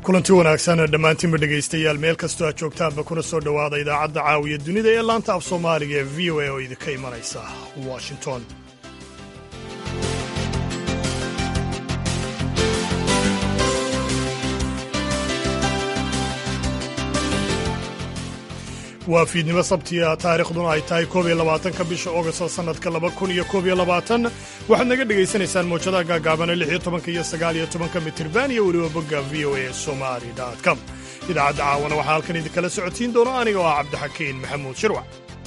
kulanti wanaagsan dhammaantiinba dhegaystayaal meel kastoo aad joogtaanba kuna soo dhowaada idaacadda caawiya dunida ee laanta af soomaaliga ee v o a oo idinka imanaysa washington waa fiidnimo sabtiya taariikhduna ay tahay koob iyo labaatanka bisha ogosto sannadka laba kun iyo koob iyo labaatan waxaad naga dhegaysanaysaan mawjadaha gaagaabana lix iyo tobanka iyo sagaal iyo tobanka mitirban iyo weliba bogga v o a somali com idaacadda caawana waxaa halkan idinkala socotiin doona aniga oo ah cabdixakiin maxamuud shirwac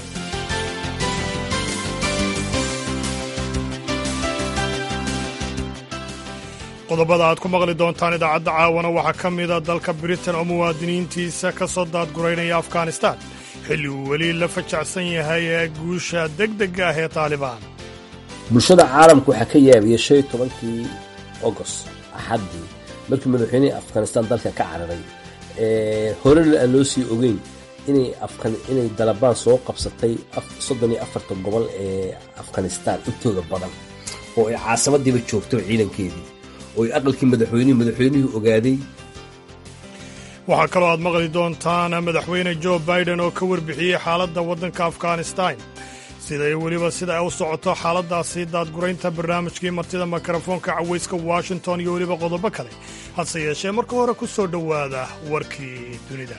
qodobada aad ku maqli doontaan idaacadda caawana waxaa ka mida dalka britain oo muwaadiniintiisa ka soo daadguraynaya afghanistan xilli uu weli la fajacsan yahay ee guusha degdega ah ee taalibaan bulshada caalamka waxaa ka yaabiyey shan iyo tobankii ogost axaddii markii madaxweynihii afghanistan dalka ka cararay horena aan loo sii ogeyn inay dalabaan soo qabsatay soddon iyo afarta gobol ee afghanistan intooda badan oo ay caasamadiiba joogto ciidankeedii oo ay aqalkii madaxweynihii madaxweynihii ogaaday waxaa kaloo aad maqli doontaan madaxweyne jo biden oo ka warbixiyey xaaladda waddanka afghanistan siday weliba sida ay u socoto xaaladdaasi daadguraynta barnaamijkii martida mikrofoonka cawayska washington iyo weliba qodobo kale hase yeeshee marka hore ku soo dhowaada warkii dunida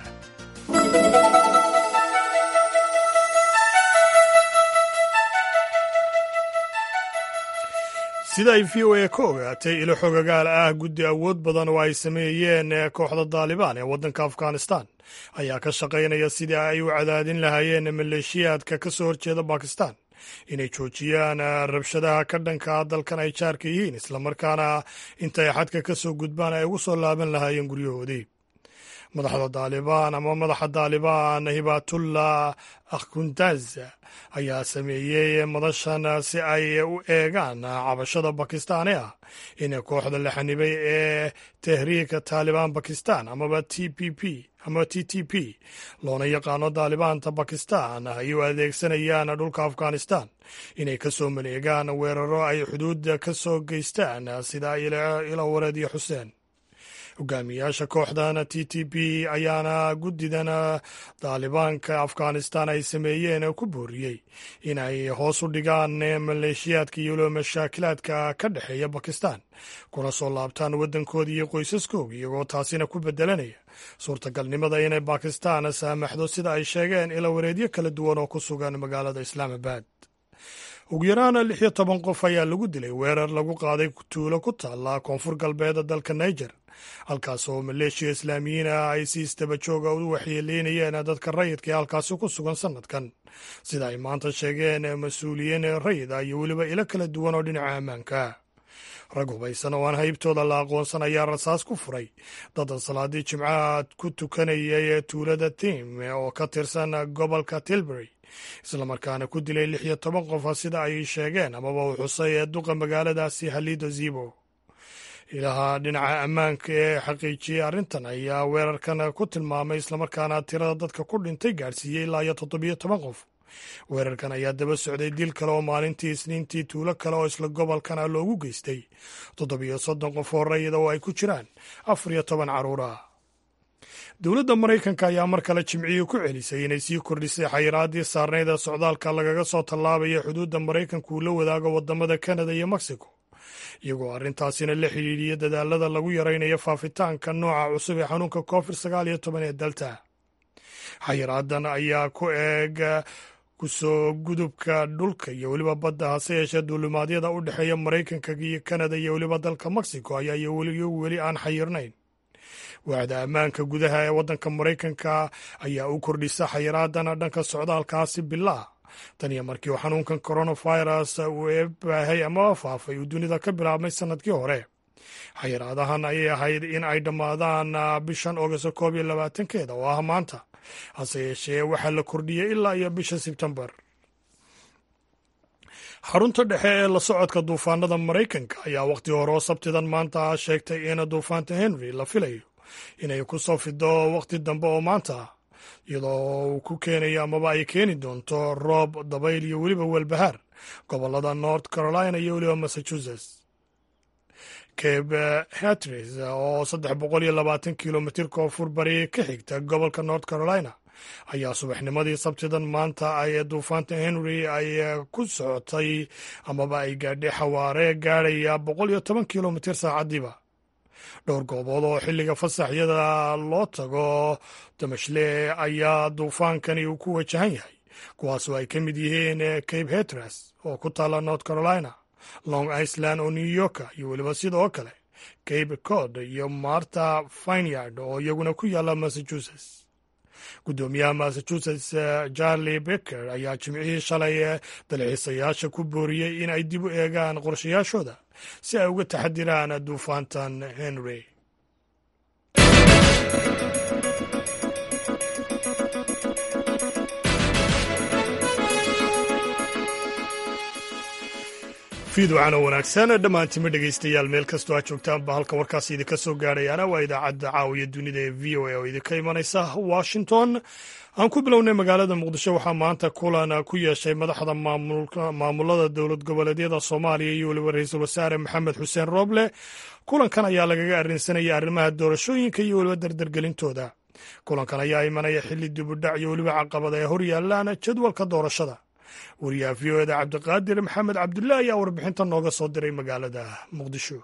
sida ay v o a ka ogaatay ilo xogagaal ah guddi awood badan oo ay sameeyeen kooxda daalibaan ee waddanka afghanistan ayaa ka shaqaynaya sidii ay u cadaadin lahaayeen maleeshiyaadka ka soo horjeeda bakistan inay joojiyaan rabshadaha ka dhanka dalkan ay jaarka yihiin islamarkaana intay xadka ka soo gudbaan ay ugu soo laaban lahaayeen guryahoodii madaxda daalibaan ama madaxa daalibaan hibatullah akhundaz ayaa sameeyey madashan si ay u eegaan cabashada bakistan ee ah in kooxda la xanibay ee tahriika taalibaan bakistan amaba t p p ama t t p loona yaqaano daalibaanta bakistan ay u adeegsanayaan dhulka afghanistan inay ka soo maleegaan weeraro ay xuduudda ka soo geystaan sida ilo wareediyo xuseen hogaamiyaasha kooxdan t t p ayaana guddidan daalibaanka afghanistan ay sameeyeen ku booriyey in ay hoos u dhigaan maleeshiyaadka iyo mashaakilaadka ka dhexeeya bakistan kuna soo laabtaan waddankooda iyo qoysaskooga iyagoo taasina ku bedelanaya suurtagalnimada inay bakistan saamaxdo sida ay sheegeen ila wareedyo kala duwan oo ku sugan magaalada islaamabad ugu yaraan lix iyo toban qof ayaa lagu dilay weerar lagu qaaday tuulo ku taalla koonfur galbeed dalka niger halkaas oo maleeshiya islaamiyiin ah ay si istaba jooga u waxyeeleynayeen dadka rayidka ee halkaasi ku sugan sannadkan sida ay maanta sheegeen mas-uuliyiin rayid ah iyo weliba ilo kala duwan oo dhinaca ammaanka rag hubaysan oo aan haybtooda la aqoonsan ayaa rasaas ku furay dad salaadii jimcaha ku tukanayay tuulada tim oo ka tirsan gobolka tilbury islamarkaana ku dilay lix iyo toban qof sida ay sheegeen amaba uu xusay ee duqa magaaladaasi halido zibo ilaha dhinaca ammaanka ee xaqiijiyey arrintan ayaa weerarkan ku tilmaamay islamarkaana tirada dadka ku dhintay gaadhsiiyey ilaa iyo toddobiyo toban qof weerarkan ayaa daba socday dil kale oo maalintii isniintii tuulo kale oo isla gobolkana loogu geystay toddobiyo soddon qof oo rayida oo ay ku jiraan afar iyo toban carruur ah dowladda maraykanka ayaa mar kale jimcihii ku celisay inay sii kordhisay xayiraaddii saarnayd ee socdaalka lagaga soo tallaabaya xuduudda maraykanka uu la wadaago waddamada kanada iyo mexico iyagoo arrintaasina la xidhiidhiya dadaalada lagu yaraynayo faafitaanka nooca cusub ee xanuunka covid sagaal iyo toban ee dalta xayiraadan ayaa ku eeg kusoo gudubka dhulka iyo weliba badda hase yeeshee duulimaadyada u dhexeeya maraykanka iyo kanada iyo weliba dalka mexico ayaa iyagu weli aan xayirnayn waaxda ammaanka gudaha ee waddanka maraykanka ayaa u kordhisa xayiraadan dhanka socdaalkaasi bilaa tan iyo markii uu xanuunkan coronavirus uu eebaahay ama faafay uu dunida ka bilaabmay sannadkii hore xayiraadahan ayay ahayd in ay dhammaadaan bishan ogosto koob iyo labaatankeeda oo ah maanta hase yeeshee waxaa la kordhiyey ilaa iyo bisha sebtembar xarunta dhexe ee la socodka duufaanada maraykanka ayaa wakhti hore oo sabtidan maanta sheegtay in duufaanta henry la filayo inay ku soo fido wakhti dambe oo maanta iyadoo uu ku keenayo amaba ay keeni doonto roob dabayl iyo weliba welbahaar gobolada north carolina iyo weliba massachusetts cabe hatris oo saddex boqol iyo labaatan kilomitir koonfur bari ka xigta gobolka north carolina ayaa subaxnimadii sabtidan maanta ay duufaanta henry ay ku socotay amaba ay gaadhay xawaare gaadhaya boqol iyo toban kilomitir saacadiiba dhowr goobood oo xilliga fasaxyada loo tago damashle ayaa duufaankani uu ku wajahan yahay kuwaasoo ay ka mid yihiin cabe hetras oo ku taalla north carolina long iceland oo new yorka iyo weliba sidoo kale cabe cod iyo marta vineyard oo iyaguna ku yaalla massachusetts guddoomiyaha massachusetts charlie becker ayaa jimcihii shalay dalxiisayaasha ku booriyey in ay dib u eegaan qorshayaashooda si ay uga taxadiraan duufaantan henry fiidwacano wanaagsan dhammaantima dhegaystayaal meel kastoo aad joogtaanba halka warkaas idinka soo gaadhayaana waa idaacadda caawiya dunida ee v o a oo idinka imanaysa washington aan ku bilownay magaalada muqdisho waxaa maanta kulan ku yeeshay madaxda maamulada dowlad goboleedyada soomaaliya iyo weliba ra-iisul wasaare maxamed xuseen rooble kulankan ayaa lagaga arrinsanaya arrimaha doorashooyinka iyo weliba dardargelintooda kulankan ayaa imanaya xilli dibudhac iyo weliba caqabada ay hor yaalaan jadwalka doorashada wariyaha v o eda cabdiqaadir maxamed cabdullaah ayaa warbixinta nooga soo diray magaalada muqdisho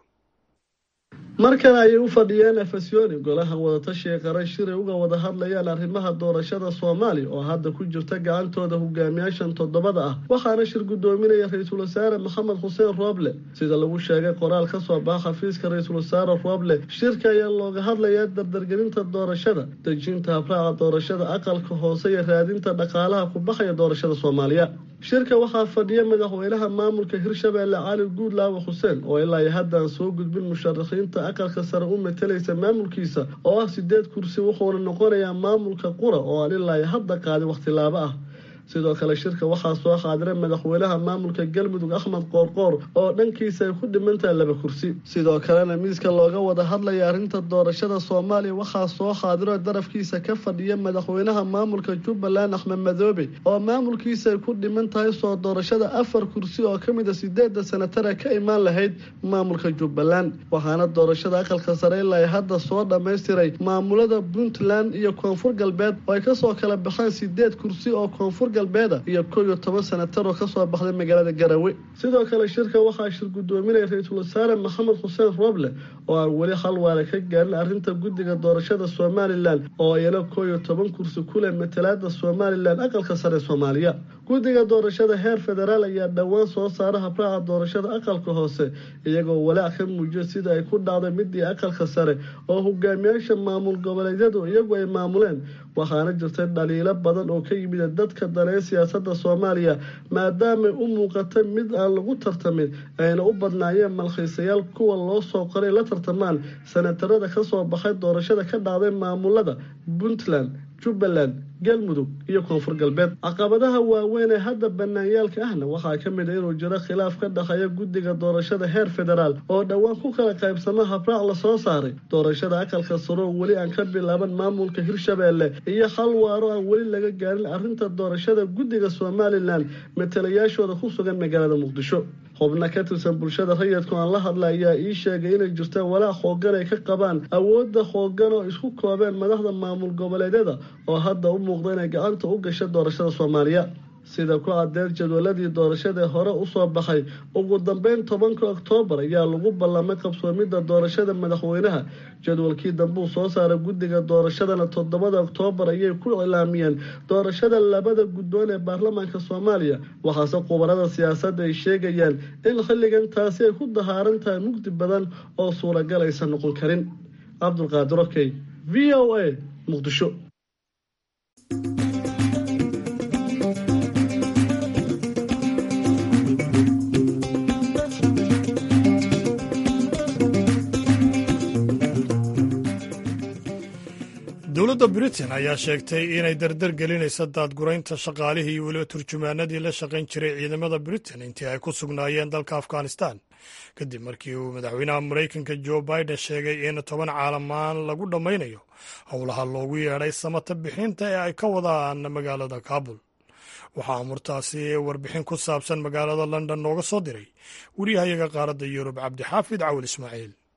markan ayay u fadhiyeen efesoni golaha wadatashiga qaran shiray uga wada hadlayaan arrimaha doorashada soomaaliya oo hadda ku jirta gacantooda hogaamiyaashan toddobada ah waxaana shir guddoominaya ra-iisul wasaare maxamed xuseen rooble sida lagu sheegay qoraal ka soo baxa xafiiska ra-iisul wasaare rooble shirka ayaa looga hadlayaa dardargelinta doorashada dejinta habraaca doorashada aqalka hoose iyo raadinta dhaqaalaha ku baxaya doorashada soomaaliya shirka waxaa fadhiya madaxweynaha maamulka hirshabeelle cali guudlaawe xuseen oo ilaa iyo haddaan soo gudbin musharaxiinta aqalka sare u matalaysa maamulkiisa oo ah sideed kursi wuxuuna noqonayaa maamulka qura oo aan ilaa iyo hadda qaadin wakhtilaabo ah sidoo kale shirka waxaa soo qaadiray madaxweynaha maamulka galmudug axmed qoorqoor oo dhankiisa ay ku dhimantahay laba kursi sidoo kalena miiska looga wada hadlaya arrinta doorashada soomaaliya waxaa soo qaadiro darafkiisa ka fadhiya madaxweynaha maamulka jubbaland axmed madoobe oo maamulkiisa ay ku dhiman tahay soo doorashada afar kursi oo ka mid a sideeda sanatara ka imaan lahayd maamulka jubbaland waxaana doorashada aqalka sare ilaa hadda soo dhammaystiray maamulada puntland iyo koonfur galbeed oo ay kasoo kala baxaan sideed kursi oo koonfur galbeeda iyo kow iyo toban sanatar oo kasoo baxday magaalada garowe sidoo kale shirka waxaa shir guddoominaya ra-iisul wasaare maxamed xuseen rooble oo aan weli hal waala ka gaarin arrinta guddiga doorashada somalilan oo iyana kow iyo toban kursi kuleh matalaada somalilan aqalka sare soomaaliya guddiga doorashada heer federaal ayaa dhowaan soo saara habraaca doorashada aqalka hoose iyagoo walaac ka muujiya sida ay ku dhacday midii aqalka sare oo hogaamiyaasha maamul goboleedyadu iyagu ay maamuleen waxaana jirtay dhaliilo badan oo ka yimid dadka daneeya siyaasada soomaaliya maadaamay u muuqata mid aan lagu tartamin ayna u badnaayeen malkhiisayaal kuwa loo soo qoray la tartamaan sanatarada kasoo baxay doorashada ka dhacday maamulada puntland jubbaland galmudug iyo koonfur galbeed caqabadaha waaweyn ee hadda banaanyaalka ahna waxaa ka mid a inuu jiro khilaaf ka dhexeeya guddiga doorashada heer federaal oo dhowaan ku kala qaybsamo habraac lasoo saaray doorashada aqalka saro oo weli aan ka bilaaban maamulka hirshabeelle iyo hal waaro aan weli laga gaarin arrinta doorashada guddiga somalilan matalayaashooda ku sugan magaalada muqdisho xubno ka tirsan bulshada rayidku aan la hadla ayaa ii sheegay inay jirtaan walaac hoogan ay ka qabaan awoodda hoogan oo isku koobeen madaxda maamul goboleedyada oo hadda u muuqda inay gacanta u gasha doorashada soomaaliya sida ku caddeed jadwaladii doorashadae hore usoo baxay ugu dambeyn tobanka oktoobar ayaa lagu ballamay qabsoomidda doorashada madaxweynaha jadwalkii dambuu soo saaray guddiga doorashadana toddobada oktoobar ayay ku ilaamiyeen doorashada labada guddoon ee baarlamaanka soomaaliya waxaase khubarada siyaasadda ay sheegayaan in xilligan taasi ay ku dahaaran tahay mugdi badan oo suuragal aysan noqon karin cabdulqaadir okey v o a muqdisho dowladda britain ayaa sheegtay inay dardar gelinaysa daadguraynta shaqaalihii iyo weliba turjumaanadii la shaqayn jiray ciidamada britain intii ay ku sugnaayeen dalka afghanistan kadib markii uu madaxweynaha maraykanka joe biden sheegay in toban caalamaan lagu dhammaynayo howlaha loogu yeedhay samata bixinta ee ay ka wadaan magaalada kabul waxaa amurtaasi warbixin ku saabsan magaalada london nooga soo diray wariyahayaga qaaradda yurub cabdixaafid cawil ismaaciil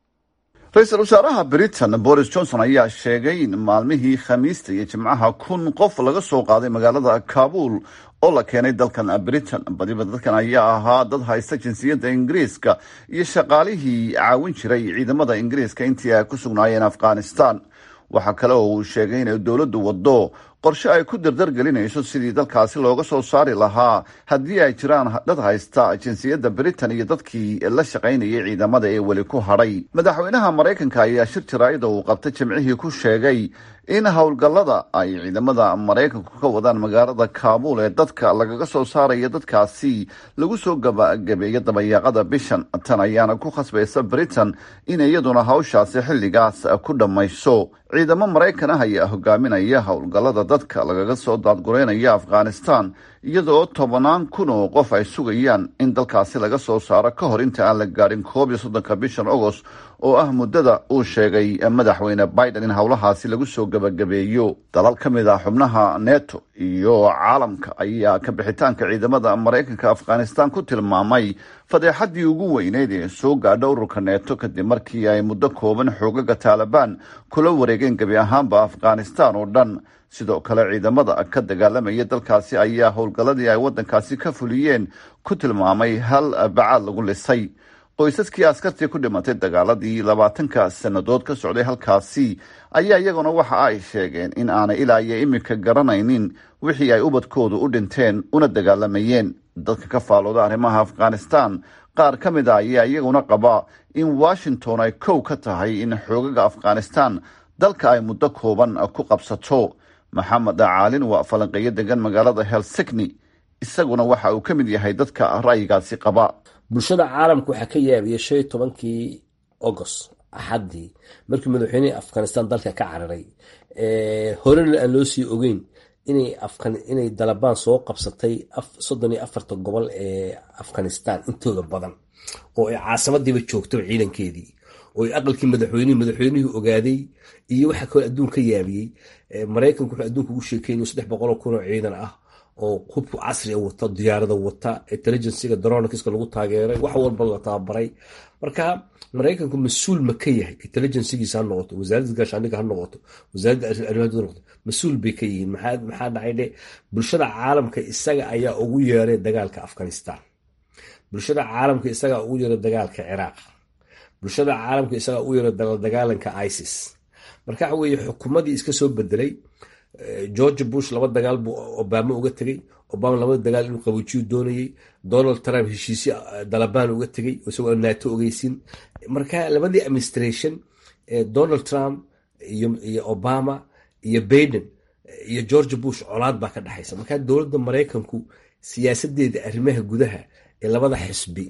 ra-iisul wasaaraha britain boris johnson ayaa sheegay in maalmihii khamiista iyo jimcaha kun qof laga soo qaaday magaalada kabuul oo la keenay dalkan britain badiba dadkan ayaa ahaa dad haysta jinsiyadda ingiriiska iyo shaqaalihii caawin jiray ciidamada ingiriiska intii ay ku sugnaayeen afghanistan waxaa kale oo uu sheegay inay dowladdu waddo qorshe ay ku dardargelinayso sidii dalkaasi looga soo saari lahaa haddii ay jiraan dad haysta jinsiyadda britain iyo dadkii la shaqaynayay ciidamada ee weli ku hadhay madaxweynaha maraykanka ayaa shir jaraa'ida uu qabtay jimcihii ku sheegay in howlgallada ay ciidamada maraykanku ka wadaan magaalada kaabuul ee dadka lagaga soo saaraya dadkaasi lagu soo gabagabeeyo dabayaaqada bishan tan ayaana ku khasbaysa britain in iyaduna hawshaasi xilligaas ku dhammayso ciidamo maraykan ah ayaa hogaaminaya howlgallada dadka lagaga soo daadgureynaya afghanistan iyadoo tobannaan kun oo qof ay sugayaan in dalkaasi laga soo saaro ka hor inta aan la gaadhin koob iyo soddonka bishan agost oo ah muddada uu sheegay madaxweyne biden in howlahaasi lagu soo gebagabeeyo dalal ka mid ah xubnaha neto iyo caalamka ayaa ka bixitaanka ciidamada maraykanka afghanistan ku tilmaamay fadeexadii ugu weyneyd ee soo gaadha ururka neto kadib markii ay muddo kooban xoogaga taalibaan kula wareegeen gebi ahaanba afghanistan oo dhan sidoo kale ciidamada ka dagaalamaya dalkaasi ayaa howlgalladii ay waddankaasi ka fuliyeen ku tilmaamay hal bacaad lagu lisay qoysaskii askartii ku dhimatay dagaaladii labaatanka sannadood ka socday halkaasi ayaa iyaguna waxa ay sheegeen in aanay ilaa iyo iminka garanaynin wixii ay ubadkoodu u dhinteen una dagaalamayeen dadka ka faalooda arrimaha afghanistan qaar ka mid a ayaa iyaguna qaba in washington ay kow ka tahay in xoogaga afghanistan dalka ay muddo kooban ku qabsato maxamed caalin waa falanqeeyo degan magaalada helsigni isaguna waxa uu ka mid yahay dadka ra'yigaasi qaba bulshada caalamka waxaa ka yaabiyay shan iyo tobankii agost axaddii markii madaxweynihii afghanistan dalka ka cararay horena aan loo sii ogeyn inay dalabaan soo qabsatay soddon iyo afarta gobol ee afghanistan intooda badan oo ay caasamadiiba joogto ciidankeedii oo ay aqalkii madaxweynihii madaxweynihii ogaaday iyo waxa kaloo adduun ka yaabiyey maraykanku wuxuu adduunka ugu sheekeynay saddex boqoloo kun oo ciidan ah oo hubku casriga wata diyaarada wata intelligensiga dronkiska lagu taageeray wax walba la tababaray marka maraykanku mas-uul ma ka yahay intelligensigiisa ha noqoto wasaaradda gaashaandhiga ha noqoto wasaaradda arrimaha noqoto mas-uul bay ka yihiin maxaa dhacay dhe bulshada caalamka isaga ayaa ugu yeeray dagaalka afghanistan bulshada caalamka isagaa ugu yeeray dagaalka ciraaq bulshada caalamka isagaa ugu yeeray dagaalanka isis marka waxa weeye xukuumadii iska soo bedelay george bush laba dagaal buu obama uga tegey obama labada dagaal inuu qabuujiyu doonayey donald trump heshiisyo dalabaan uga tegey isagoo nato ogeysin marka labadii administration donald trump iyo obama iyo baiden iyo george bush colaad baa ka dhexaysa marka dowladda maraykanku siyaasadeeda arrimaha gudaha ee labada xisbi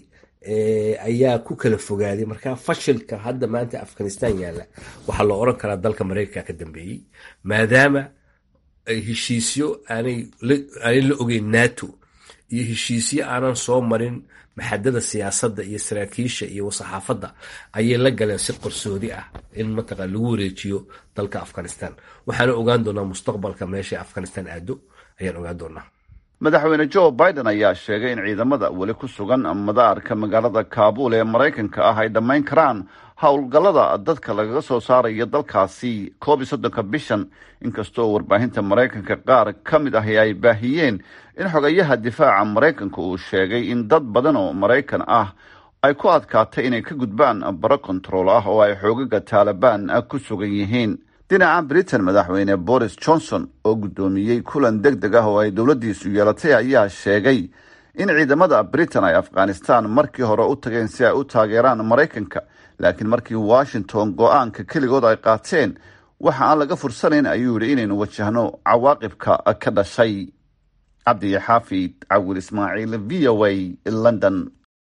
ayaa ku kala fogaaday marka fashilka hadda maanta afghanistan yaalla waxaa loo oran karaa dalka maraykanka ka dambeeyey maadaama heshiisyo aanay la ogeyn nato iyo heshiisyo aanan soo marin maxadada siyaasadda iyo saraakiisha iyo saxaafadda ayay la galeen si qarsoodi ah in mataqan lagu wareejiyo dalka afghanistan waxaana ogaan doonaa mustaqbalka meesha afghanistan aado ayaan ogaan doonaa madaxweyne joe biden ayaa sheegay in ciidamada weli ku sugan madaarka magaalada kaabuul ee maraykanka ah ay dhammayn karaan howlgallada dadka lagaga soo saarayo dalkaasi koob iyo soddonka bishan inkastoo warbaahinta maraykanka qaar ka mid ahi ay baahiyeen in xogayaha difaaca maraykanka uu sheegay in dad badan oo maraykan ah ay ku adkaatay inay ka gudbaan baro kontarool ah oo ay xoogaga taalibaan ku sugan yihiin dhinaca britain madaxweyne boris johnson oo guddoomiyey kulan deg deg ah oo ay dowladdiisu yeelatay ayaa sheegay in ciidamada britain ay afghanistan markii hore u tageen si ay u taageeraan maraykanka laakiin markii washington go-aanka keligood ay qaateen waxa aan laga fursanayn ayuu yidhi inaynu wajahno cawaaqibka ka dhashay cabdi xaafid cawil ismaaciil v o a london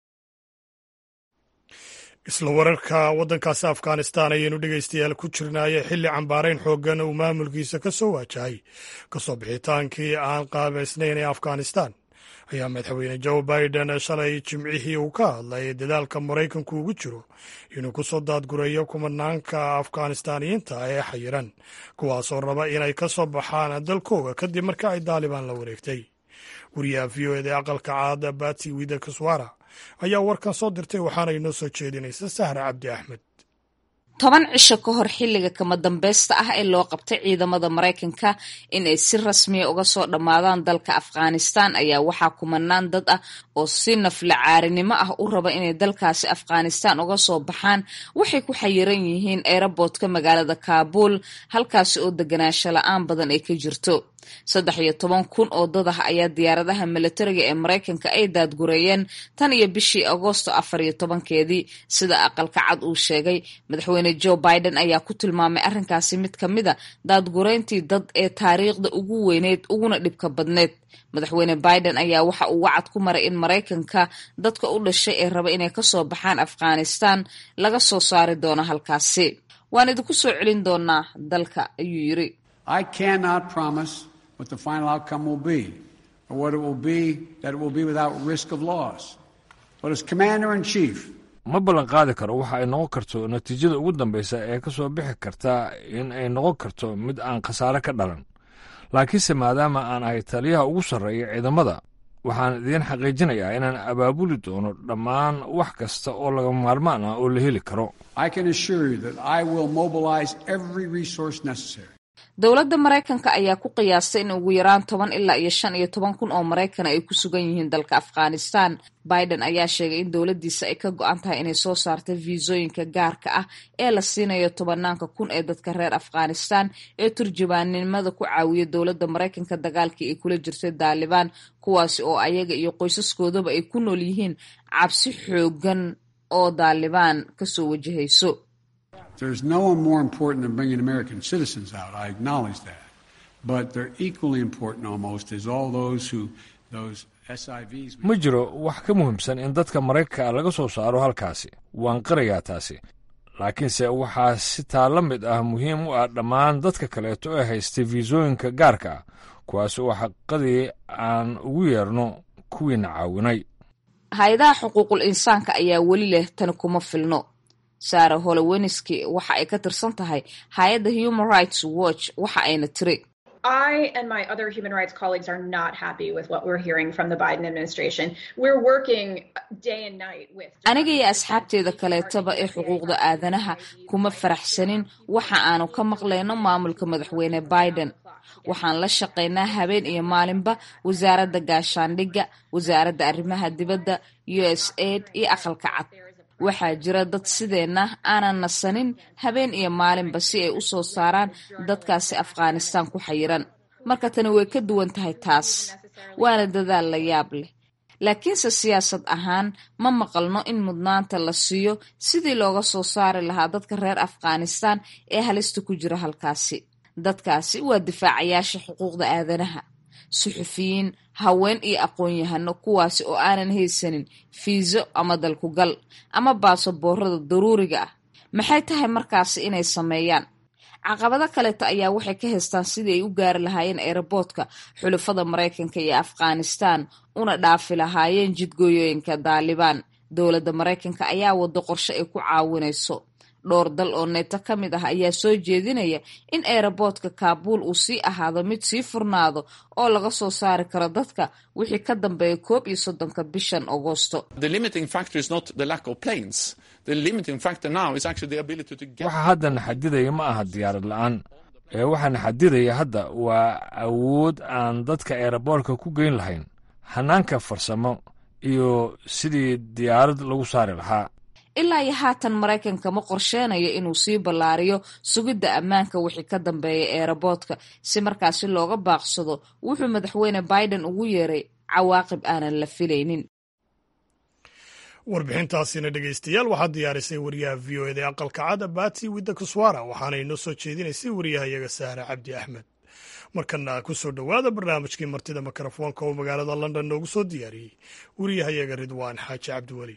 isla wararka waddankaasi afghanistan ayaynu dhegaystayaal ku jirnaaye xilli cambaarayn xooggan uu maamulkiisa ka soo waajahay kasoo bixitaankii aan qaabaysnayn ee afghanistan ayaa madaxweyne joe biden shalay jimcihii uu ka hadlay dadaalka maraykanku ugu jiro inuu ku soo daadgureeyo kumanaanka afghanistaaniyiinta ee xayiran kuwaasoo raba inay ka soo baxaan dalkooga kadib marka ay daalibaan la wareegtay wariyaha v o eda ee aqalka caada bati wida kaswara ayaa warkan soo dirtay waxaana inoo soo jeedinaysa sahra cabdi axmed toban cisho ka hor xilliga kama dambaysta ah ee loo qabtay ciidamada maraykanka in ay si rasmiya uga soo dhammaadaan dalka afghanistan ayaa waxaa kumanaan dad ah oo si nafla caarinimo ah u raba inay dalkaasi afghanistan uga soo baxaan waxay ku xayiran yihiin eeraboodka magaalada kaabul halkaasi oo deganaansho la-aan badan ay ka jirto saddex iyo toban kun oo dad ah ayaa diyaaradaha milatariga ee maraykanka ay daadgureeyeen tan iyo bishii agoosto afar iyo tobankeedii sida aqalka cad uu sheegay madaxweyne joe biden ayaa ku tilmaamay arrinkaasi mid ka mid a daadgureyntii dad ee taariikhda ugu weyneyd uguna dhibka badneyd madaxweyne biden ayaa waxa uu wacad ku maray in maraykanka dadka u dhashay ee raba inay kasoo baxaan afghanistan laga soo saari doono halkaasi waan idinku soo celin doonaa dalka ayuu yiri what the final outcome will be, or what it will be that it will be without risk of loss. But as Commander in Chief, ma ballan qaadi karo waxa ay noqon karto natiijada ugu dambaysa ee ka soo bixi karta in ay noqon karto mid aan khasaare ka dhalan laakiinse maadaama aan ahay taliyaha ugu sarreeya ciidamada waxaan idiin xaqiijinayaa inaan abaabuli doono dhammaan wax kasta oo laga maarmaan ah oo la heli karo I can assure you that I will mobilize every resource necessary. dowladda maraykanka ayaa ku qiyaastay in ugu yaraan toban ilaa iyo shan iyo toban kun oo maraykan ay ku sugan yihiin dalka afghanistan biden ayaa sheegay in dowladdiisa ay ka go-an tahay inay soo saarta fiisooyinka gaarka ah ee la siinayo tobanaanka kun ee dadka reer afghanistan ee turjubaannimada ku caawiya dowladda maraykanka dagaalkii ay kula jirtay daalibaan kuwaasi oo ayaga iyo qoysaskoodaba ay ku nool yihiin cabsi xoogan oo daalibaan kasoo wajahayso There's no one more important than bringing American citizens out. I acknowledge that. But they're equally important almost as all those who, those SIVs. ma jiro wax ka muhiimsan in dadka maraykanka laga soo saaro halkaasi waan qirayaa taasi laakiinse waxaa si taa la mid ah muhiim u ah dhammaan dadka kaleeto ee haystay fiisooyinka gaarka ah kuwaas oo xaqadii aan ugu yeerno kuwiina caawinay hay-adaha xuquuqul insaanka ayaa weli leh tani kuma filno sara holowenski waxa ay ka tirsan tahay hay-adda human rights watch waxa ayna tiri I and my other human rights colleagues are not happy with what we're hearing from the Biden administration. We're working day and night with. aniga iyo asxaabteeda kaleetaba ee xuquuqda aadanaha kuma faraxsanin waxa aanu ka maqlayno maamulka madaxweyne biden waxaan la shaqaynaa habeen iyo maalinba wasaaradda gaashaandhigga wasaaradda arrimaha dibadda u s aid iyo aqalka cad waxaa jira dad sideenna aanan nasanin habeen iyo maalinba si ay u soo saaraan dadkaasi afghanistan ku xayiran marka tani way ka duwan tahay taas waana dadaal la yaab leh laakiinse siyaasad ahaan ma maqalno in mudnaanta la siiyo sidii looga soo saari lahaa dadka reer afghanistan ee halista ku jira halkaasi dadkaasi waa difaacayaasha xuquuqda aadanaha suxufiyiin haween iyo aqoon-yahano kuwaasi oo aanan haysanin fiiso ama dalkugal ama baasaboorada daruuriga ah maxay tahay markaasi inay sameeyaan caqabado kaleeta ayaa waxay ka haystaan sidii ay u gaari lahaayeen eeraboodka xulafada maraykanka iyo afghanistan una dhaafi lahaayeen jidgooyooyinka daalibaan dowladda maraykanka ayaa wado qorshe ay ku caawinayso dhowr dal oo neeto ka mid ah ayaa soo jeedinaya in eeraboodka kaabuul uu sii ahaado mid sii furnaado oo laga soo saari karo dadka wixii ka dambeeya koob iyo soddonka bishan agosto waxa haddana xadidaya ma aha diyaarad la-aan ee waxaana xadidaya hadda waa awood aan dadka eeraboorka ku geyn lahayn hanaanka farsamo iyo sidii diyaarad lagu saari lahaa ilaa iyo haatan maraykanka ma qorsheenayo inuu sii ballaariyo sugidda ammaanka wixii ka dambeeya eeraboodka si markaasi looga baaqsado wuxuu madaxweyne biden ugu yeeray cawaaqib aanan la filaynin warbixintaasina dhegeystayaal waxaa diyaarisay wariyaha v o eda aqalka cada bati widda kuswara waxaana inoo soo jeedinaysay wariyahayaga sahra cabdi axmed markana ku soo dhowaada barnaamijkii martida mikrofoonka oo magaalada london noogu soo diyaariyey wariyahayaga ridwaan xaaji cabdiweli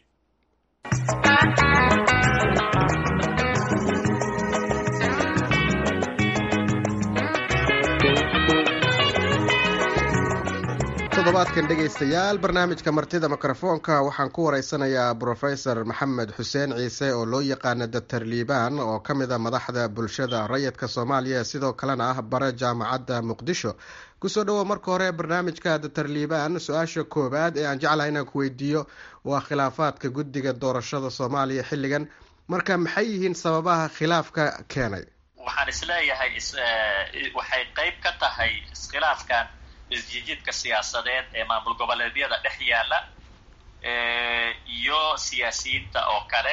todobaadkan dhegaystayaal barnaamijka martida mikrofoonka waxaan ku wareysanayaa brofesor maxamed xuseen ciise oo loo yaqaana doctor liibaan oo ka mid a madaxda bulshada rayidka soomaaliya sidoo kalena ah bare jaamacadda muqdisho kusoo dhawow marka hore barnaamijka doctor liibaan su-aasha koowaad ee aan jeclahay inaan ku weydiiyo waa khilaafaadka guddiga doorashada soomaaliya xilligan marka maxay yihiin sababaha khilaafka keenay waxaan isleeyahay waxay qayb ka tahay iskhilaafkan isjijiidka siyaasadeed ee maamul goboleedyada dhex yaala iyo siyaasiyiinta oo kale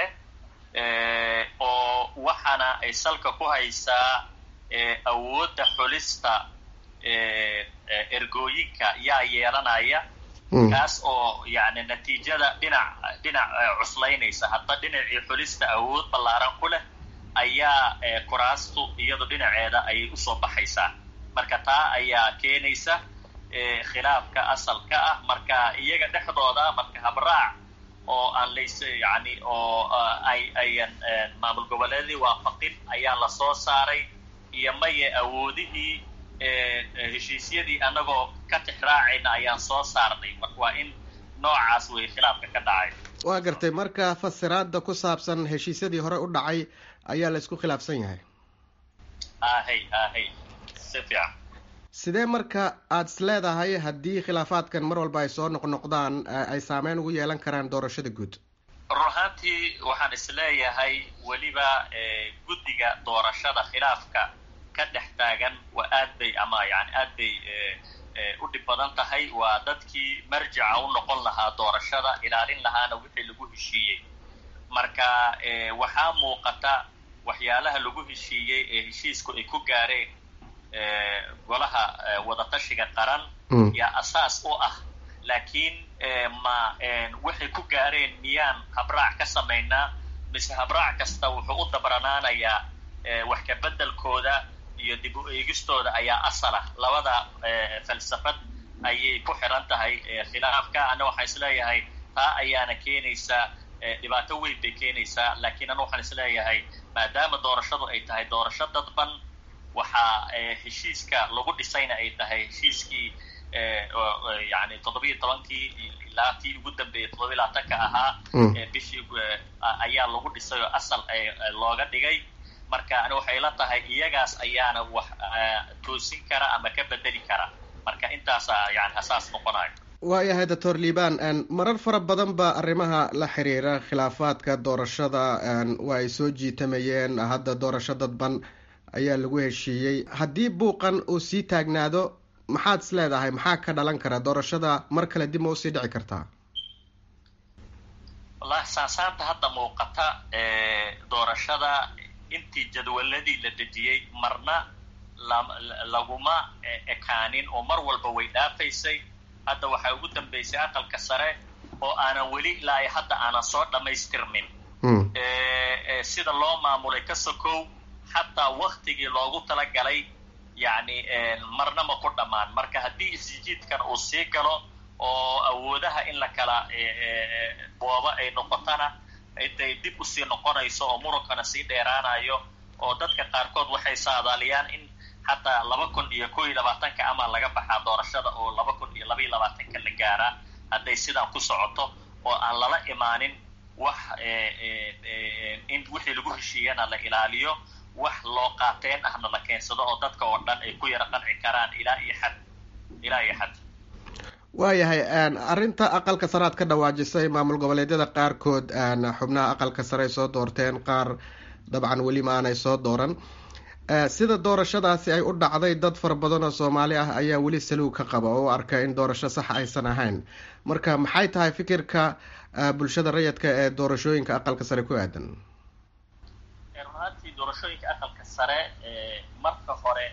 oo waxaana ay salka ku haysaa awoodda xulista ergooyinka yaa yeelanaya kaas oo yani natiijada dhinac dhinac cuslaynaysa hadba dhinacii xulista awood ballaaran ku leh ayaa kuraastu iyadu dhinaceeda ayay usoo baxaysaa marka taa ayaa keenaysa khilaafka asalka ah marka iyaga dhexdooda marka habraac oo aan lays yani oo ay ayan maamul goboleedii waafaqin ayaa lasoo saaray iyo maye awoodihii heshiisyadii annagoo ka tixraacayna ayaan soo saarnay marka waa in noocaas wey khilaafka ka dhacay waa gartay marka fasiraada ku saabsan heshiisyadii hore u dhacay ayaa la isku khilaafsan yahay ahay ahay si fiican sidee marka aada is leedahay haddii khilaafaadkan mar walba ay soo noqnoqdaan ay saameyn ugu yeelan karaan doorashada guud run ahaantii waxaan is leeyahay weliba guddiga doorashada khilaafka ka dhex taagan waa aad bay ama yani aad bay u dhib badan tahay waa dadkii marjica u noqon lahaa doorashada ilaalin lahaana wixii lagu heshiiyey marka waxaa muuqata waxyaalaha lagu heshiiyey ee heshiisku ay ku gaareen golaha wadatashiga qaran yaa asaas u ah laakiin ma waxay ku gaareen miyaan habraac ka samaynaa mise habraac kasta wuxuu u dabranaanayaa wax ka beddelkooda iyo dib u eegistooda ayaa asal ah labada falsafad ayay ku xiran tahay khilaafka ana waxaan isleeyahay taa ayaana keenaysaa dhibaato weyn bay keenaysaa laakiin ana waxaan isleeyahay maadaama doorashadu ay tahay doorasho dadban waxaa heshiiska lagu dhisayna ay tahay heshiiskii yani toddobiiyo tobankii ilaa tii ugu dambeeyay toddobiy labaatanka ahaa bishii ayaa lagu dhisay oo asal looga dhigay marka ani waxay la tahay iyagaas ayaana wax toosin kara ama ka bedeli kara marka intaasa yani asaas noqonayo waayahay doctor liban marar fara badan ba arrimaha la xiriira khilaafaadka doorashada waa ay soo jiitamayeen hadda doorasho dadban ayaa lagu heshiiyey haddii buuqan uu sii taagnaado maxaad is leedahay maxaa ka dhalan kara doorashada mar kale dib ma usii dhici kartaa wallahi saasaanta hadda muuqata doorashada intii jadwaladii la dejiyey marna laguma ekaanin oo mar walba way dhaafaysay hadda waxaa ugu dambeysay aqalka sare oo aanan weli ilaa ay hadda aanan soo dhammaystirmin sida loo maamulay ka sokow xataa waktigii loogu talagalay yani marna ma ku dhammaan marka haddii isjiidkan uu sii galo oo awoodaha in la kala boobo ay noqotana intay dib usii noqonayso oo murunkana sii dheeraanayo oo dadka qaarkood waxay saadaaliyaan in xataa laba kun iyo kow iyo labaatanka ama laga baxaa doorashada oo laba kun iyo laba iyo labaatanka la gaaraa hadday sidaan ku socoto oo aan lala imaanin wax in wixii lagu heshiiyana la ilaaliyo wax loo qaateen ahna la keensado oo dadka oo dhan ay ku yara qanci karaan ilaa iyo xad ilaa iyo xad waayahay arrinta aqalka sare aad ka dhawaajisay maamul goboleedyada qaarkood xubnaha aqalka sare ay soo doorteen qaar dabcan weli ma aanay soo dooran sida doorashadaasi ay u dhacday dad fara badan oo soomaali ah ayaa weli saluug ka qaba oo u arka in doorasho sax aysan ahayn marka maxay tahay fikirka bulshada rayidka ee doorashooyinka aqalka sare ku aadan runaantii doorashooyinka aqalka sare marka hore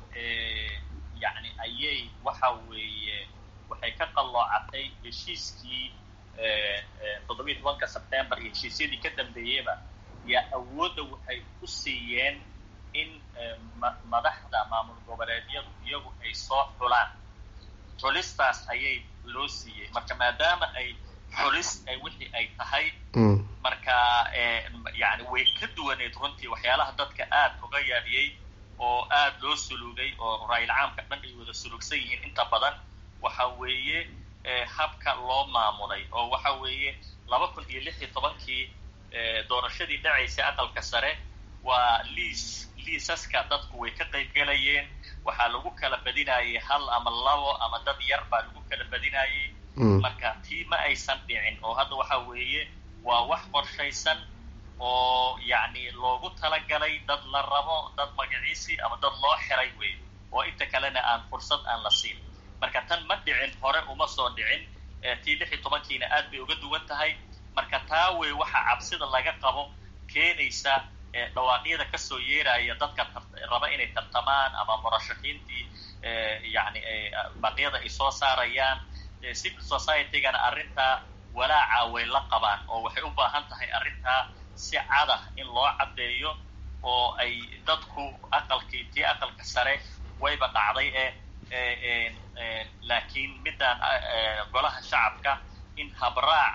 yani ayay waxa weeye waxay ka qalloocatay heshiiskii toddobiiy tobanka sebtembar iyo heshiisyadii ka dambeeyeyba yaa awoodda waxay u siiyeen in madaxda maamul goboleedyadu iyagu ay soo xulaan xulistaas ayay loo siiyey marka maadaama ay xulis wixii ay tahay marka yani way ka duwaneed runtii waxyaalaha dadka aad uga yaabiyey oo aad loo suluugay oo raayil caamka dhan ay wada sulugsan yihiin inta badan waxa weeye habka loo maamulay oo waxa weeye laba kun iyo lix iyo tobankii doorashadii dhacaysay aqalka sare waa liis liisaska dadku way ka qayb gelayeen waxaa lagu kala badinayay hal ama labo ama dad yar baa lagu kala badinayay marka tii ma aysan dhicin oo hadda waxa weeye waa wax qorshaysan oo yacni loogu talagalay dad la rabo dad magaciisi ama dad loo xiray wey oo inta kalena aan fursad aan la siin marka tan ma dhicin hore uma soo dhicin tii lix iyo tobankiina aad bay uga duwan tahay marka taa wey waxaa cabsida laga qabo keenaysa dhawaaqyada kasoo yeeraya dadka raba inay tartamaan ama murashaxiintii yani baqyada ay soo saarayaan civil society-gana arrintaa walaaca way la qabaan oo waxay u baahan tahay arrintaa si cadah in loo caddeeyo oo ay dadku aqalkii tii aqalka sare wayba dhacday ee laakiin midaan golaha shacabka in habraac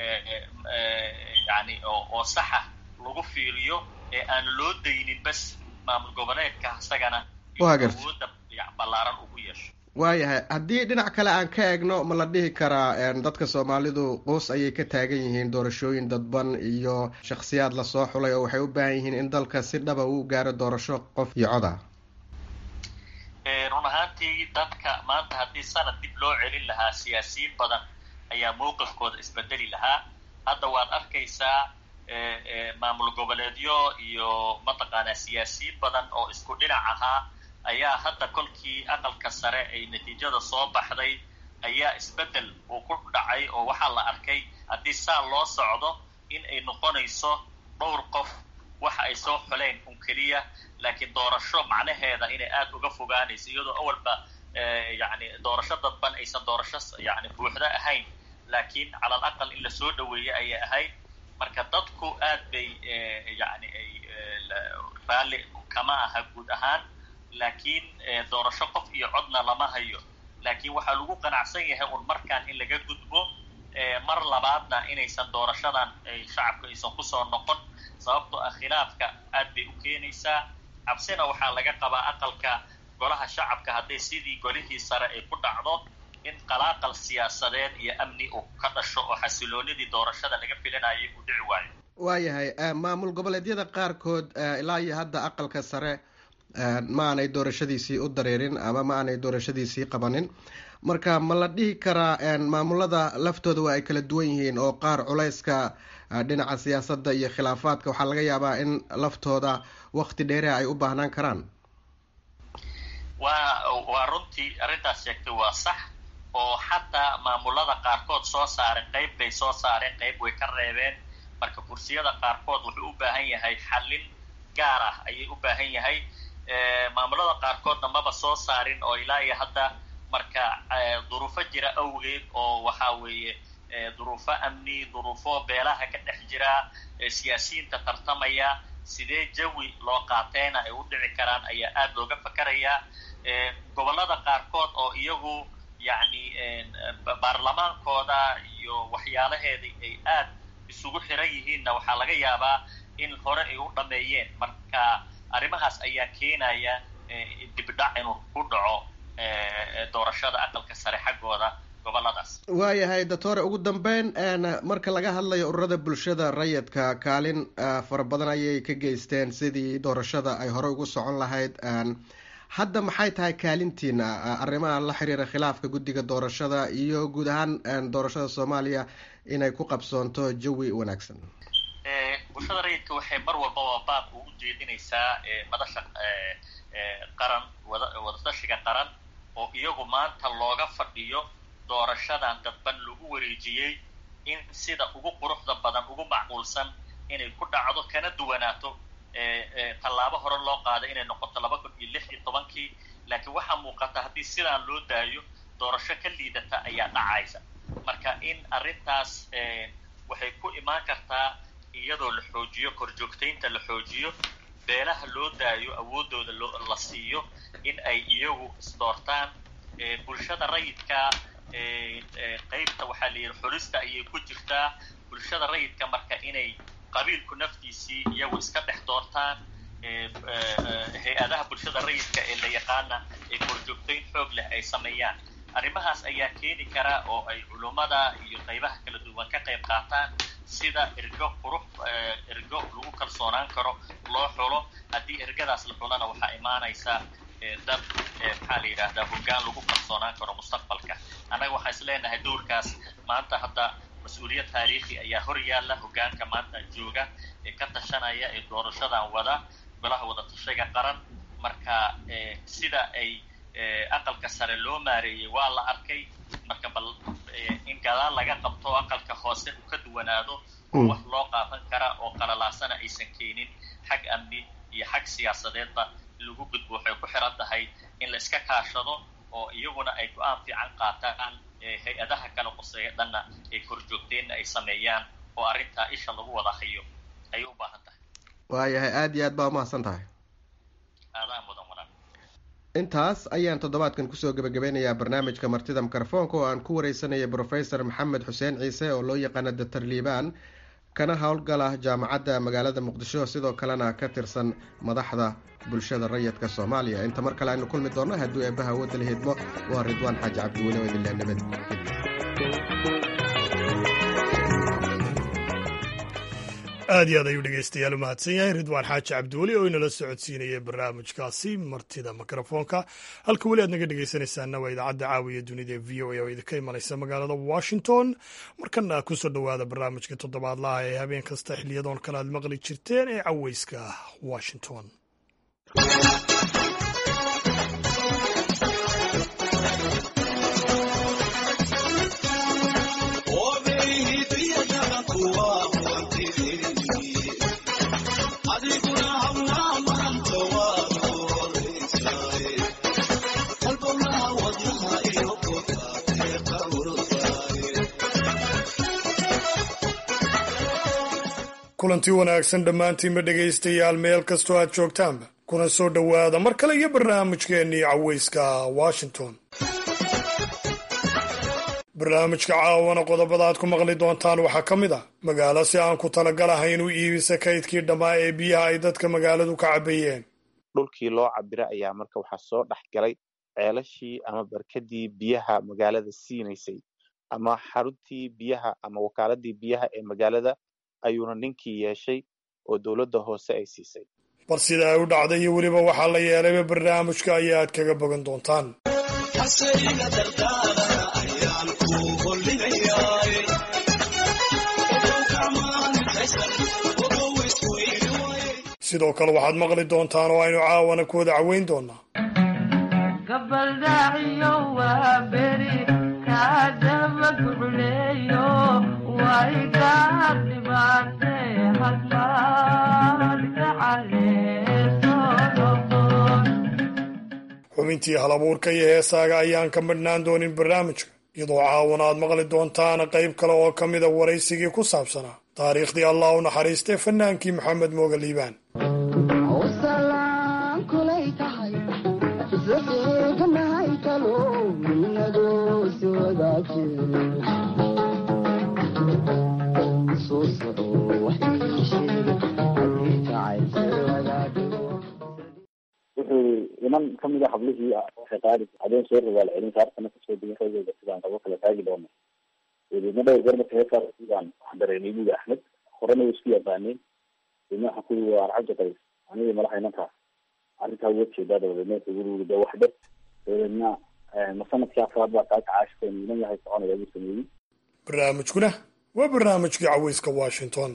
yani oo saxa lagu fiiriyo ee aan loo daynin bas maamul goboleedka isagana awooda ballaaran ugu yeesho waayahay haddii dhinac kale aan ka eegno ma la dhihi karaa dadka soomaalidu quus ayay ka taagan yihiin doorashooyin dadban iyo shakhsiyaad lasoo xulay oo waxay u baahan yihiin in dalka si dhaba uu gaaro doorasho qof iyo cod ah run ahaantii dadka maanta haddii sanad dib loo celin lahaa siyaasiyiin badan ayaa mowqifkooda isbedeli lahaa hadda waad arkaysaa maamul goboleedyo iyo mataqaanaa siyaasiyiin badan oo isku dhinac ahaa ayaa hadda kolkii aqalka sare ay natiijada soo baxday ayaa isbeddel uu ku dhacay oo waxaa la arkay haddii saa loo socdo in ay noqonayso dhowr qof waxa ay soo xuleen un keliya laakiin doorasho macnaheeda inay aada uga fogaanayso iyadoo awalba yani doorasho dadban aysan doorasho yani buuxda ahayn laakiin cala al aqal in lasoo dhaweeyey ayay ahayd marka dadku aad bay yani ay raalli kama aha guud ahaan laakiin doorasho qof iyo codna lama hayo laakiin waxaa lagu qanacsan yahay un markaan in laga gudbo mar labaadna inaysan doorashadan shacabka aysan kusoo noqon sababtoo ah khilaafka aad bay u keenaysaa cabsina waxaa laga qabaa aqalka golaha shacabka hadday sidii golihii sare ay ku dhacdo in qalaaqal siyaasadeed iyo amni uu ka dhasho oo xasiloonidii doorashada laga filanayay uu dhici waayo waayahay maamul goboleedyada qaarkood ilaa iyo hadda aqalka sare ma aanay doorashadiisii u dareerin ama ma aanay doorashadiisii qabanin marka ma la dhihi karaa maamulada laftooda waa ay kala duwan yihiin oo qaar culayska dhinaca siyaasadda iyo khilaafaadka waxaa laga yaabaa in laftooda wakti dheereha ay u baahnaan karaan waa waa runtii arrintaas sheegtay waa sax oo xataa maamulada qaarkood soo saareen qayb bay soo saareen qayb way ka reebeen marka kursiyada qaarkood wuxuu u baahan yahay xallin gaar ah ayay u baahan yahay maamulada qaarkoodna maba soo saarin oo ilaa iyo hadda marka duruufo jira awgeed oo waxaa weeye duruufo amni duruufo beelaha ka dhex jira siyaasiyiinta tartamaya sidee jawi loo qaateyna ay u dhici karaan ayaa aada looga fakarayaa gobollada qaarkood oo iyagu yacni baarlamaankooda iyo waxyaalaheeda ay aada isugu xiran yihiinna waxaa laga yaabaa in hore ay u dhameeyeen marka arrimahaas ayaa keenaya dibdhac inuu ku dhaco doorashada aqalka sare xaggooda goboladaas waayahay doctore ugu dambeyn marka laga hadlayo ururada bulshada rayidka kaalin fara badan ayay ka geysteen sidii doorashada ay hore ugu socon lahayd hadda maxay tahay kaalintiina arrimaha la xiriira khilaafka guddiga doorashada iyo guud ahaan doorashada soomaaliya inay ku qabsoonto jawi wanaagsan bulshada rayidka waxay mar walbaba baaq ugu jeedinaysaa madasha qaran wadatashiga qaran oo iyagu maanta looga fadhiyo doorashadan dadban lagu wareejiyey in sida ugu quruxda badan ugu macquulsan inay ku dhacdo kana duwanaato tallaabo hore loo qaaday inay noqoto laba kun iyo lix iyo tobankii laakiin waxaa muuqata haddii sidaan loo daayo doorasho ka liidata ayaa dhacaysa marka in arrintaas waxay ku imaan kartaa iyadoo la xoojiyo korjoogtaynta la xoojiyo beelaha loo daayo awooddooda loo la siiyo in ay iyagu isdoortaan bulshada rayidka qaybta waxaa la yidhi xulista ayay ku jirtaa bulshada rayidka marka inay qabiilku naftiisii iyagu iska dhex doortaan hay-adaha bulshada rayidka ee la yaqaana ee korjoogtayn xoog leh ay sameeyaan arrimahaas ayaa keeni kara oo ay culummada iyo qaybaha kala duwan ka qayb qaataan sida ergo qurux ergo lagu kalsoonaan karo loo xulo haddii ergadaas la xulana waxaa imaanaysa dad maxaa la yidhaahdaa hoggaan lagu kalsoonaan karo mustaqbalka annaga waxaan is leenahay dowrkaas maanta hadda mas-uuliyad taariikhi ayaa hor yaalla hoggaanka maanta jooga ee ka tashanaya ee doorashadan wada golaha wada tashiga qaran marka sida ay aqalka sare loo maareeyey waa la arkay marka bal in gadaal laga qabto aqalka hoose uu ka duwanaado oo wax loo qaadan kara oo qalalaasana aysan keenin xag amni iyo xag siyaasadeedba lagu gudbo waxay ku xiran tahay in la iska kaashado oo iyaguna ay go-aan fiican qaataan hay-adaha kala qoseeya dhanna ay korjoogteenna ay sameeyaan oo arrintaa isha lagu wada hayo ayay u baahan tahay waayahay aada iyo aad baa umahadsan tahay aadaan mudan walaal intaas ayaan toddobaadkan kusoo gebagabeynayaa barnaamijka martida mikrofoonka oo aan ku wareysanayay brofesor maxamed xuseen ciise oo loo yaqaana doctor liibaan kana howlgala jaamacadda magaalada muqdisho sidoo kalena ka tirsan madaxda bulshada rayidka soomaaliya inta mar kale aynu kulmi doonno hadduu eebbaha wadda la hidmo waa ridwaan xaaji cabdiweli oo idinle nabad aad iyo aad ayuu dhegeystayaal u mahadsan yahay ridwaan xaaji cabdiweli oo inala socodsiinayay barnaamijkaasi martida mikrofoonka halka weli aad naga dhegeysanaysaana waa idaacadda caawiya dunida ee v o a oo idinka imanaysa magaalada washington markana kusoo dhowaada barnaamijka toddobaadlaha ee habeen kasta xiliyadoon kale aad maqli jirteen ee caweyska washington kulantii wanaagsan dhammaantiinba dhegaystayaal meel kastoo aad joogtaanba kuna soo dhowaada mar kale iyo barnaamijkeennii caweyska washington barnaamijka caawana qodobada aad ku maqli doontaan waxaa ka mid ah magaalo si aan ku talagalahayn u iibisa kaydkii dhammaa ee biyaha ay dadka magaaladu ka cabayeen dhulkii loo cabira ayaa marka waxaa soo dhex galay ceelashii ama barkadii biyaha magaalada siinaysay ama xaruntii biyaha ama wakaaladii biyaha ee magaalada ayuuna ninkii yeeshay oo dowladda hoose ay siisay bal sida ay u dhacday iyo weliba waxaa la yeelayba barnaamijka ayaa aad kaga bogan doontaan sidoo kale waxaad maqli doontaan oo aynu caawana ku wada caweyn doonaa xubintii halabuurka iyo heesaaga ayaan ka madhnaan doonin barnaamijka iyadoo caawana aad maqli doontaan qayb kale oo ka mida waraysigii ku saabsanaa taariikhdii allah u naxariistay fanaankii maxamed mooga liibaan wuxuu iman kamid a hablihii waxay qaadi habeen soo rabaal celin saartana kasoo degan ragooda sidaan qabo kala taagi doono dabeedna dhowr goor marka heeskaas sidaan waxaan dareemay buga axmed horena way isku yaqaaneen dabeedna waxaan kuyi waa arcabda qays anigii malaha inankaas arrintaa uga jeedaa dabadeedna guriga de waxdhe dabadeedna ma sanadkii afraad baa kaa kacaashkeen inan yahay soconaya buu sameeyey barnaamijkuna waa barnaamijkii caweyska washington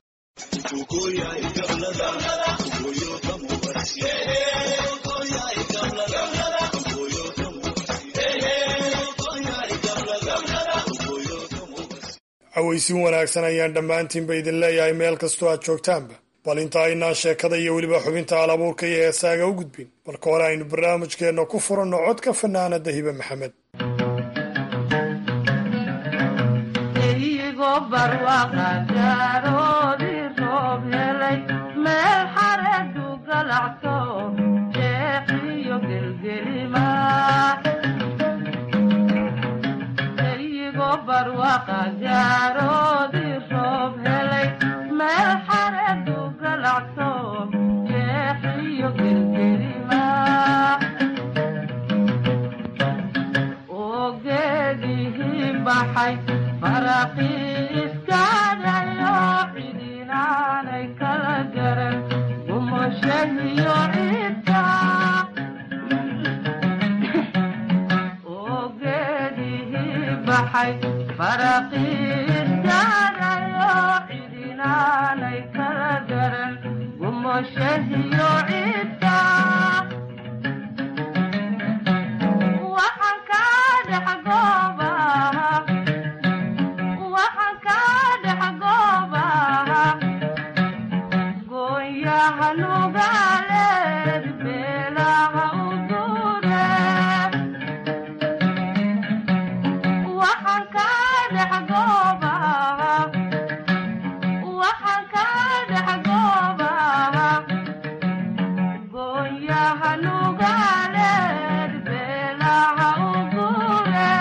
caweysin wanaagsan ayaan dhammaantiinba idin leeyahay meel kastoo aad joogtaanba bal inta aynaan sheekada iyo weliba xubinta alabuurka iyo heesaaga u gudbin balka hore aynu barnaamijkeenna ku furanno codka fanaanada hibe maxamed faraqi cidinaanay kala garan gumoshahiyo cidda waxaan ka dhex goobaha waxaan ka dhex goobaha gooyaha nugaaleed beelaha u dure waxaan ka dhex goobaha waxaan ka dhex goobaha gooyaha nugaaleed beelaha u dure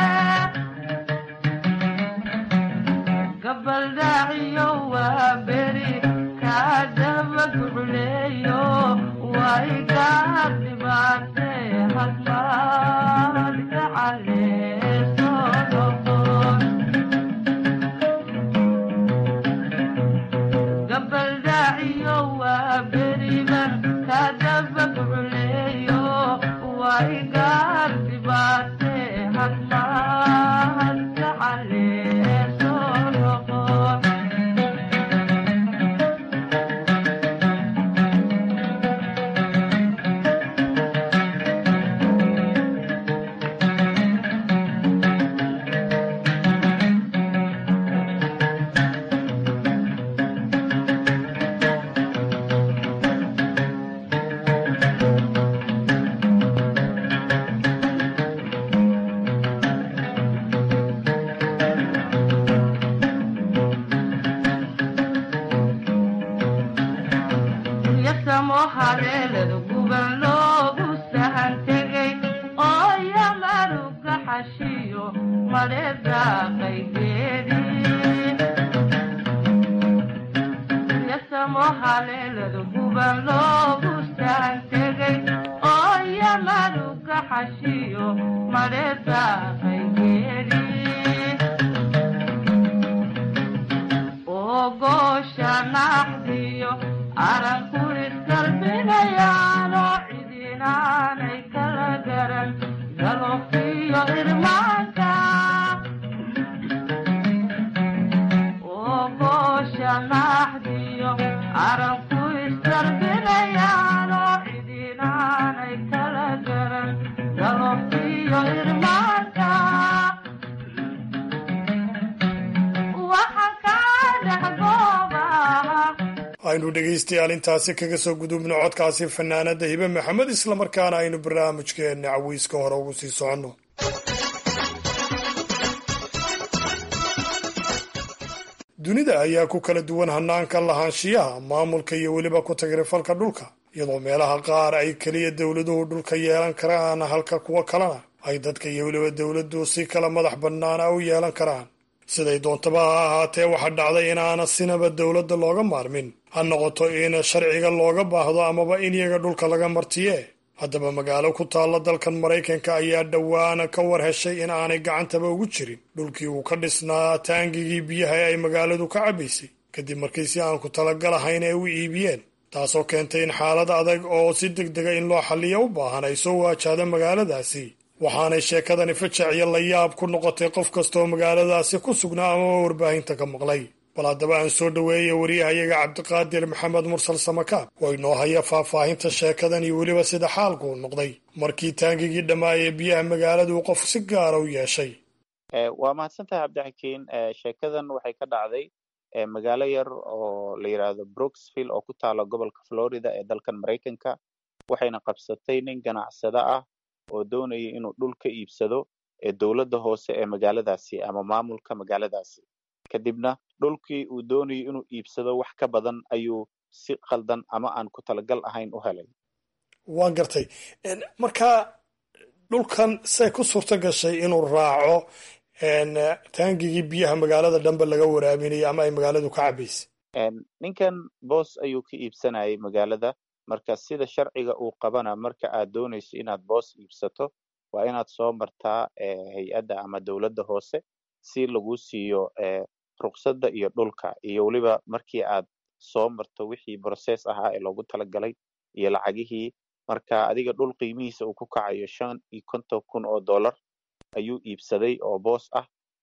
gabaldhaciyo waa beri kaadaba gucleeyo way gaar dhibaate hadmaad gacaleeso noqon gabaldhaciyo waa beriba kaadaba gucleeyo way gaar dhibaate hadmaad gacaleeso noqon yasamo haleelada guban loogu sahan tegay oo yamaruga xashiyo maleedaaqay geedi yasamo haleelada guban loogu sahan tegay oo yamaruga xashiyo maleedaaqay geedi oo goosha naxdiyo aranku iskalbinayaano cidinaanay kala garan galofiyo irmaanka oo goosha naxdiyo aranku iskalbinayaano cidinaanay kala garan galofiyo irmaanka waxaan ka dhex goobaha aynu dhegaystayaal intaasi kaga soo gudubno codkaasi fanaanada hibe maxamed islamarkaana aynu barnaamijkeenna cawiiska hore ugu sii soconno dunida ayaa ku kala duwan hanaanka lahaanshiyaha maamulka iyo weliba ku tagrifalka dhulka iyadoo meelaha qaar ay keliya dowladuhu dhulka yeelan karaan halka kuwo kalena ay dadka iyo weliba dowladdu si kala madax bannaana u yeelan karaan siday doontaba ha ahaatee waxaa dhacday inaana sinaba dowladda looga maarmin ha noqoto in sharciga looga baahdo amaba in iyaga dhulka laga martiye haddaba magaalo ku taalla dalkan maraykanka ayaa dhowaan ka war heshay in aanay gacantaba ugu jirin dhulkii uu ka dhisnaa taangigii biyaha ee ay magaaladu ka cabbaysay kadib markii si aan ku talagalahayn ay u iibiyeen taasoo keentay in xaalad adag oo si deg dega in loo xalliyo u baahan ay soo waajahda magaaladaasi waxaanay sheekadani fajac iyo layaab ku noqotay qof kastaoo magaaladaasi ku sugnaa amaba warbaahinta ka maqlay bal haddaba aan soo dhoweeya wariyahayaga cabdiqaadir maxamed mursal samakaab oo inoo haya faahfaahinta sheekadan iyo weliba sida xaalku u noqday markii taangigii dhammaayee biyaha magaaladu qof si gaara u yeeshay waa mahadsantahay cabdixakiin sheekadan waxay ka dhacday magaalo yar oo la yidhaahdo brooksville oo ku taala gobolka florida ee dalkan maraykanka waxayna qabsatay nin ganacsada ah oo doonaya inuu dhul ka iibsado ee dowladda hoose ee magaaladaasi ama maamulka magaaladaasi kadibna dhulkii uu doonayo inuu iibsado wax ka badan ayuu si khaldan ama aan ku talagal ahayn u helay waan gartay marka dhulkan say ku suurto gashay inuu raaco taangigii biyaha magaalada dhanba laga waraabinayay ama ay magaaladu ka cabaysay ninkan boos ayuu ka iibsanayay magaalada marka sida sharciga uu qabana marka aad doonayso inaad boos iibsato waa inaad soo martaa hay-adda ama dowladda hoose si lagu siiyo ruqsadda iyo dhulka iyo weliba markii aad soo marto wixii brocess ahaa ee loogu talagalay iyo lacagihii marka adiga dhul qiimihiisa uu ku kacayo shan iyo konton kun oo dollar ayuu iibsaday oo boos ah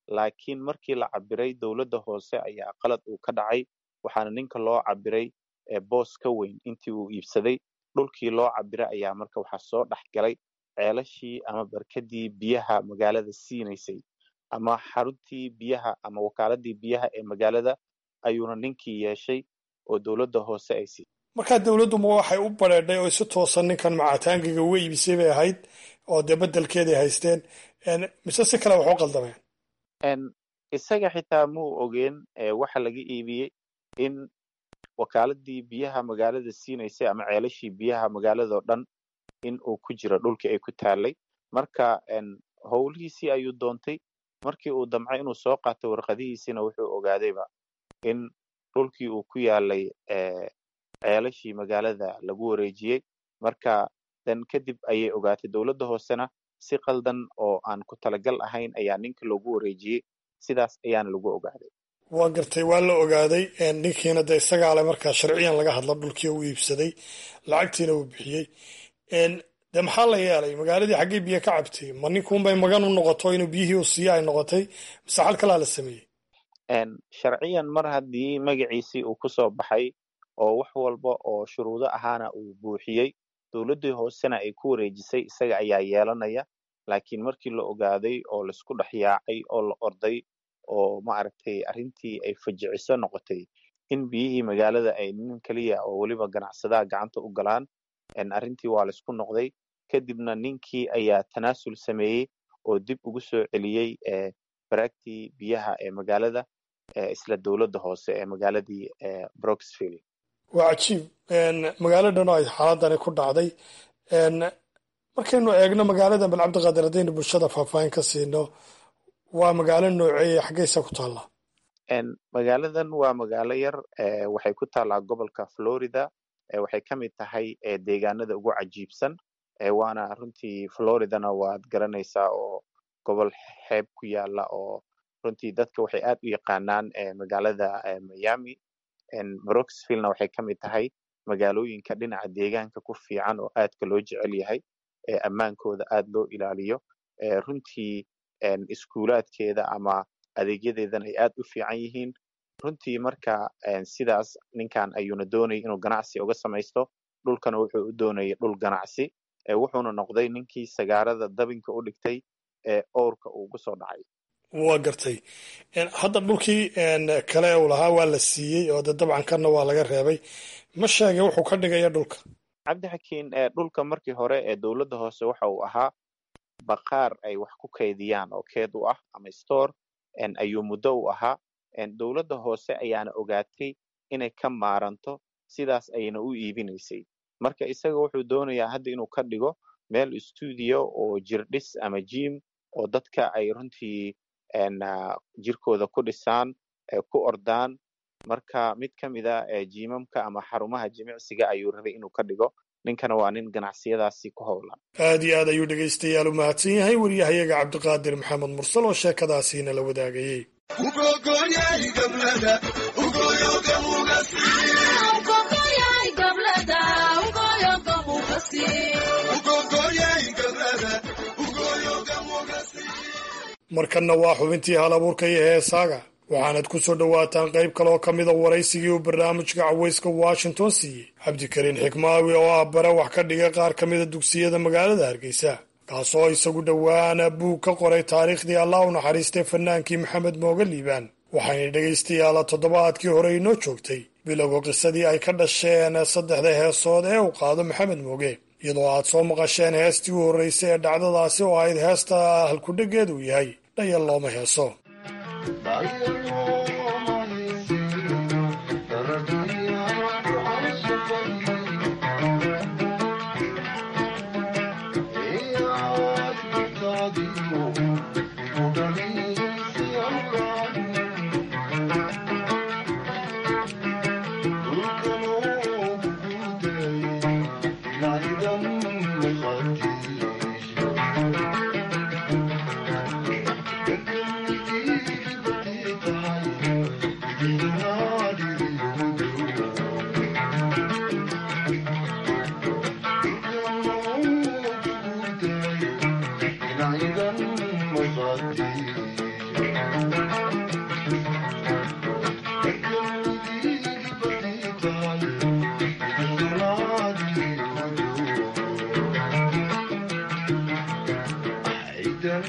laakiin markii la cabiray dowladda hoose ayaa qalad uu ka dhacay waxaana ninka loo cabiray boos ka weyn intii uu iibsaday dhulkii loo cabiray ayaa marka waxaa soo dhex galay ceelashii ama barkadii biyaha magaalada siinaysay ama xaruntii biyaha ama wakaaladii biyaha ee magaalada ayuuna ninkii yeeshay oo dowladda hoose ay siisay markaa dowladduma waxay u bareedhay oo si toosan ninkan macataangiga uga iibisay bay ahayd oo dee bedelkeeday haysteen mise si kale wax u qaldameen isaga xitaa muu ogeen waxa laga iibiyey in wakaaladii biyaha magaalada siinaysay ama ceelashii biyaha magaaladao dhan in uu ku jiro dhulkii ay ku taalay marka howlihiisii ayuu doontay markii uu damcay inuu soo qaatay warqadihiisina wuxuu ogaadayba in dhulkii uu ku yaalay ceelashii magaalada lagu wareejiyey marka dan kadib ayay ogaatay dowladda hoosena si qaldan oo aan ku talagal ahayn ayaa ninka loogu wareejiyey sidaas ayaana lagu ogaaday waa gartay waa la ogaaday ninkiina de isagaale markaa sharciyan laga hadla dhulkii u iibsaday lacagtiina uu bixiyey de maxaa la yeelay magaaladii xaggay biyo ka cabtay ma ninkuunbay magan u noqoto inuu biyihii u siiyo ay noqotay mise xal kalaa la sameeyey sharciyan mar haddii magaciisii uu ku soo baxay oo wax walba oo shuruudo ahaana uu buuxiyey dowladdii hoosena ay ku wareejisay isaga ayaa yeelanaya laakiin markii la ogaaday oo laisku dhex yaacay oo la orday oo maaragtay arrintii ay fajiciso noqotay in biyihii magaalada ay nin keliya oo weliba ganacsadaha gacanta u galaan arrintii waa laisku noqday kadibna ninkii ayaa tanaasul sameeyey oo dib ugu soo celiyey baraagtii biyaha ee magaalada isla dowladda hoose ee magaaladii broxville waa cajiib magaalo dhan oo ay xaaladani ku dhacday markaynu eegno magaaladan bal cabdiqaadir haddaynu bulshada faahfaahin ka siino waa magaalo nooceeya xaggaysa ku taalla magaaladan waa magaalo yar waxay ku taallaa gobolka florida waxay ka mid tahay deegaanada ugu cajiibsan waana runtii floridana waad garanaysaa oo gobol xeeb ku yaala oo runtii dadka waxay aad u yaqaanaan magaalada miami broxvillena waxay ka mid tahay magaalooyinka dhinaca deegaanka ku fiican oo aadka loo jecel yahay ammaankooda aad loo ilaaliyo runtii iskuulaadkeeda ama adeegyadeedana ay aad u fiican yihiin runtii marka sidaas ninkan ayuuna doonayay inuu ganacsi uga samaysto dhulkana wuxuu u doonayay dhul ganacsi wuxuuna noqday ninkii sagaarada dabinka u dhigtay ee owrka uu gu soo dhacay waa gartay hadda dhulkii kale uu lahaa waa la siiyey oo de dabcan kana waa laga reebay ma sheegay wuxuu ka dhigaya dhulka cabdixakiin dhulka markii hore ee dowladda hoose waxa uu ahaa baqaar ay wax ku kaydiyaan oo keed u ah ama store ayuu muddo u ahaa dowladda hoose ayaana ogaatay inay ka maaranto sidaas ayna u iibinaysay marka isaga wuxuu doonayaa hadda inuu ka dhigo meel stuudio oo jirdhis ama jim oo dadka ay runtii jirkooda ku dhisaan ku ordaan marka mid ka mida jimamka ama xarumaha jimicsiga ayuu rabay inuu ka dhigo ninkana waa nin ganacsiyadaasi ku howlan aad iyo aad ayuu dhegaystayaal u mahadsan yahay wariyahayaga cabdiqaadir maxamed mursal oo sheekadaasiina la wadaagayey markanna waa xubintii hal abuurka iyo heesaaga waxaanad ku soo dhowaataan qayb kaleoo ka mida waraysigii uu barnaamijka cawayska washington siiyey cabdikariin xikmaawi oo ah bare wax ka dhiga qaar ka mida dugsiyada magaalada hargeysa kaasoo isagu dhowaana buug ka qoray taariikhdii allah u naxariistay fanaankii maxamed mooga liibaan waxayna dhegaystayaala toddobaadkii hore inoo joogtay bilowga qisadii ay ka dhasheen saddexda heesood ee uu qaado maxamed mooge iyadoo aad soo maqasheen heestii u horraysay ee dhacdadaasi oo ahayd heesta halkudheggeed uu yahay dhayal looma heeso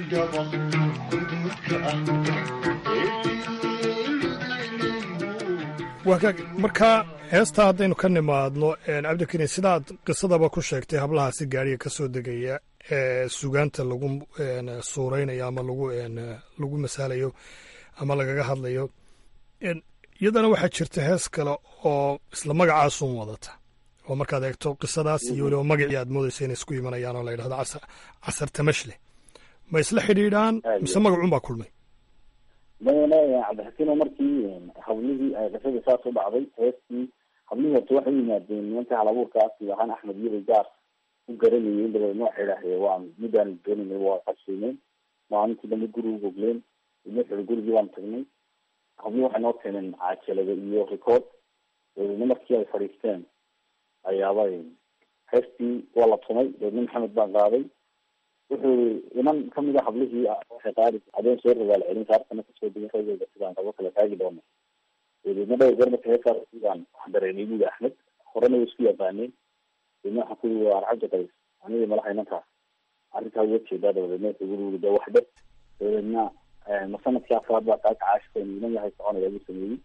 marka heesta haddaynu ka nimaadno cabdikariin sidaad qisadaba ku sheegtay hablahaasi gaariga ka soo degaya ee sugaanta lagu suuraynayo ama lagu lagu masaalayo ama lagaga hadlayo iyadana waxaa jirta hees kale oo isla magacaasun wadata oo markaad eegto qisadaas iyo weliba magacii aad moodaysa inay isku imanayaan oo la yidhahdo casar tamashle ma isla xidhiidhaan mise magacun baa kulmay maya cabdixakiin oo markii hablihii ay qisadii saas u dhacday heestii hablihii horta waxay u yimaadeen nimanka halabuurkaas ahaan axmed yiri gaar u garanayay dabeedna waxay idhaahdeen waa midaan doonaynay waa qashiimeen maalintii dambe guri u gogleen idna xiri gurigii baan tagnay hablihii waxay noo keeneen cajalada iyo record dabeedna markii ay fadhiisteen ayaaba heestii waa la tumay dabeedna maxamed baan qaaday wuxuu inan kamid a hablihii waxay qaadi adeen soo rogaal celin saartana kasoo degin ragooda sidaan qabo kala taagi doono dabeedna dhowr goor marka heesaas sidaan wax dareemay buuli axmed horena way isku yaqaaneen dabeedna waxaan kuyi waa arcabdi qays anigii malaha inantaas arrintaa uga jeedaa dabadeedna wuxuu guri wuri de waxdhe dabadeedna ma sanadkii afraad baa kaa kacaashka inan yahay soconaya buu sameeyey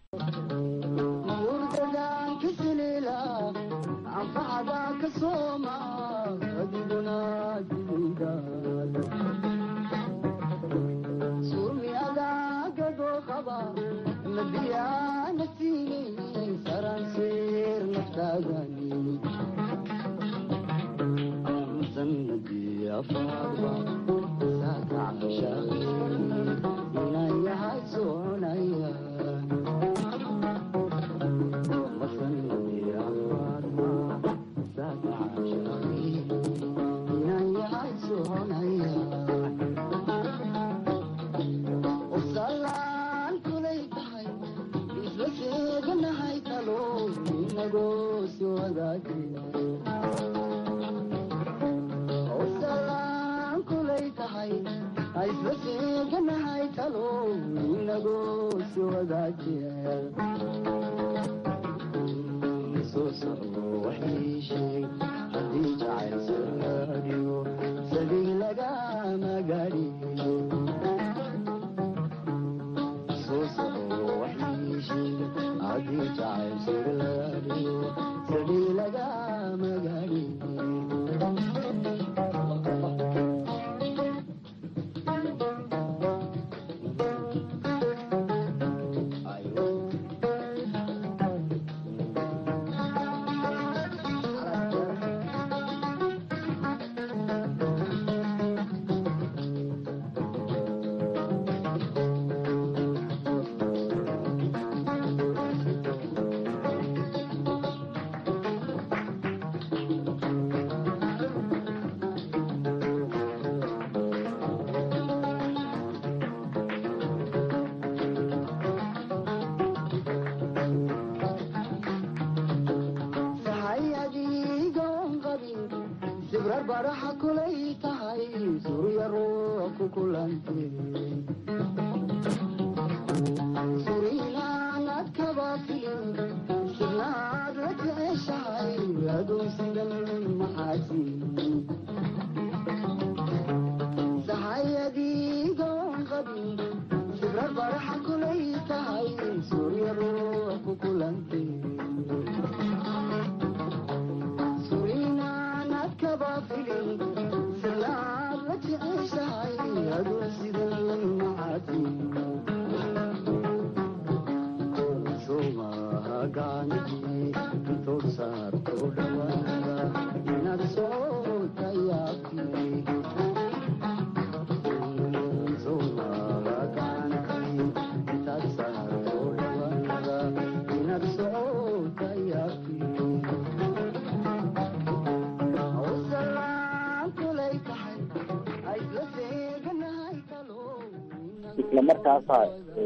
isla markaasa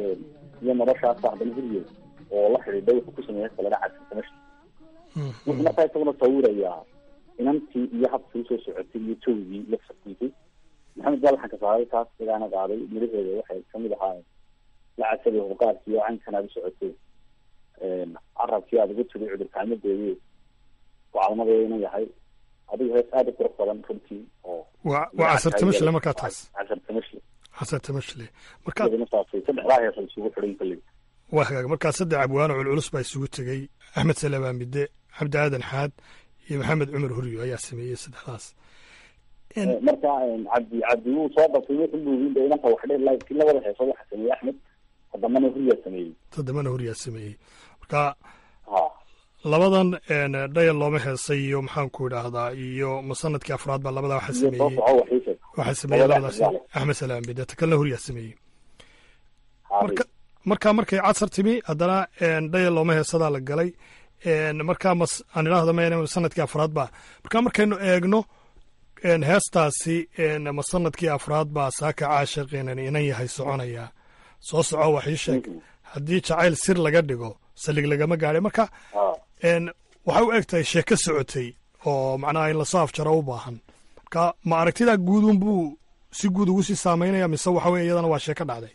iyo noloshaasa haddana huriye oo la xidhiidha wuxuu ku sameeyay salada casirtamasha wuxuu markaa isaguna sawirayaa inantii iyo habkii usoo socotay iyo towgii la farkiisay maxamed baa laxanka saaray taas igaana qaaday midhaheeda waxay kamid ahaa lacasada huqaarkii oo caynkan aad u socotay carabkii aad ugu tiri cudurkaamadeedi gocalmadeeda inuu yahay adigu hees aada u qurux badan runtii oo waa waa casartamashle markaa taas casartamashle xasan tamashle marka iyagana saasay saddexdaa hees ay isugu xidhan kolley waa hagaag markaa saddex abwaano culculus baa isugu tegey axmed salabaa midde cabdi aadan xaad iyo maxamed cumar huryo ayaa sameeyey saddexdaas marka cabdi cabdi wuu soo batay wuxuu buuginda inanta wax dhe laakiin labada heesood waxa sameeyey axmed todobana huryaa sameeyey toddobana huryaa sameeyey marka labadan dhayal looma heesay iyo maxaan ku idhaahdaa iyo musanadkii afraad baa labadaa waxaa sameeyey waxaa sameeyey labadaas axmed salaam midde ta kalena huryaa sameeyey marka markaa markay casar timi haddana dhayal looma heesadaa la galay markaa mas aan idhaahdo ma sanadkii afraad baa markaa markaynu eegno heestaasi ma sanadkii afraad baa saaka caashiqiinan inan yahay soconaya soo soco wax ii sheeg haddii jacayl sir laga dhigo salig lagama gaadhay marka waxay u eg tahay sheeko socotay oo macnaha in lasoo afjaro u baahan marka ma aragtidaa guudun buu si guud ugu sii saameynaya mise waxa weye iyadana waa sheeko dhacday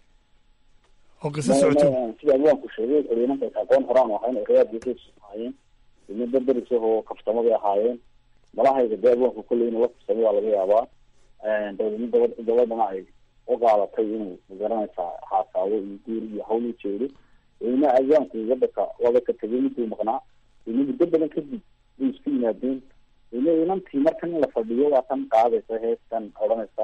oo qiso socotay sida abwaanku sheegay xoriyinanka aqoon horaan ahayn erayaadkiisa ahaayeen ilmo berberis oo kaftamo bay ahaayeen malahayga dee abwaanku kolley inuu la kaftamay waa laga yaabaa dabeedna gabad gabadhana ay u qaadatay inuu magaranaysaa xaasaabo iyo guur iyo hawl u jeedo dabeedna abwaanku waddanka waaba ka tegay miduu maqnaa dabeedna muddo badan kadib way isku yimaadeen dabeedna inantii markan in la fadhiyo waa tan qaadaysa heestan odhanaysa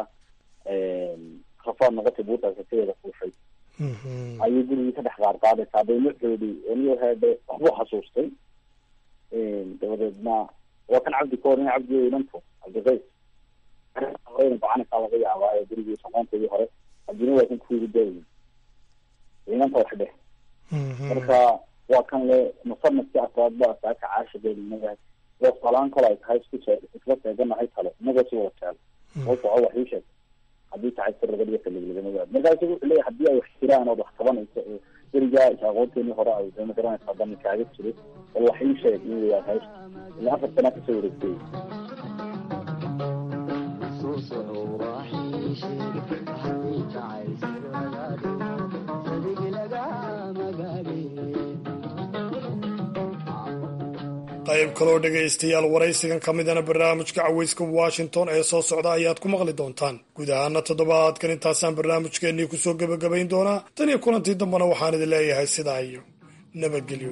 rafaad noqotay buutaasatadeeda fuushay ayay gurigii ka dhex qaad qaadaysaa dabeedna xoodi aniyo heede waxbuu xasuustay dabadeedna waa kan cabdi ka horin cabdi inanto cabdiqays horeyna bacanaysaa laga yaabaa ee gurigii soqoonteedii hore cabdina waa kan kuugu daayay inanta wax dheh marka waa kan le musanadkii afraad baa saaka caashigeeda inaga waa salaan kale ay tahay isku isla seeganahay tale inagoo si wada jeel oo soco wax ii sheeg haddii tahay sir laga dhiga salig lagama gaado marka isagu wuxuu leeyahay haddii ay wax jiraan ood wax qabanayso oo berigaa aqoonteenii hore ay dama garanaysaa dami kaaga jiro bal wax ii sheeg in weyaan haysta ilaa afar sanaa kasoo wareegtay qayb kaloo dhegaystayaal waraysigan ka midana barnaamijka caweyska washington ee soo socda ayaad ku maqli doontaan guud ahaana toddobaadkan intaasaan barnaamijkeennii kusoo gebagabayn doonaa tan iyo kulantii dambena waxaan idin leeyahay sidaa iyo nabadgelyo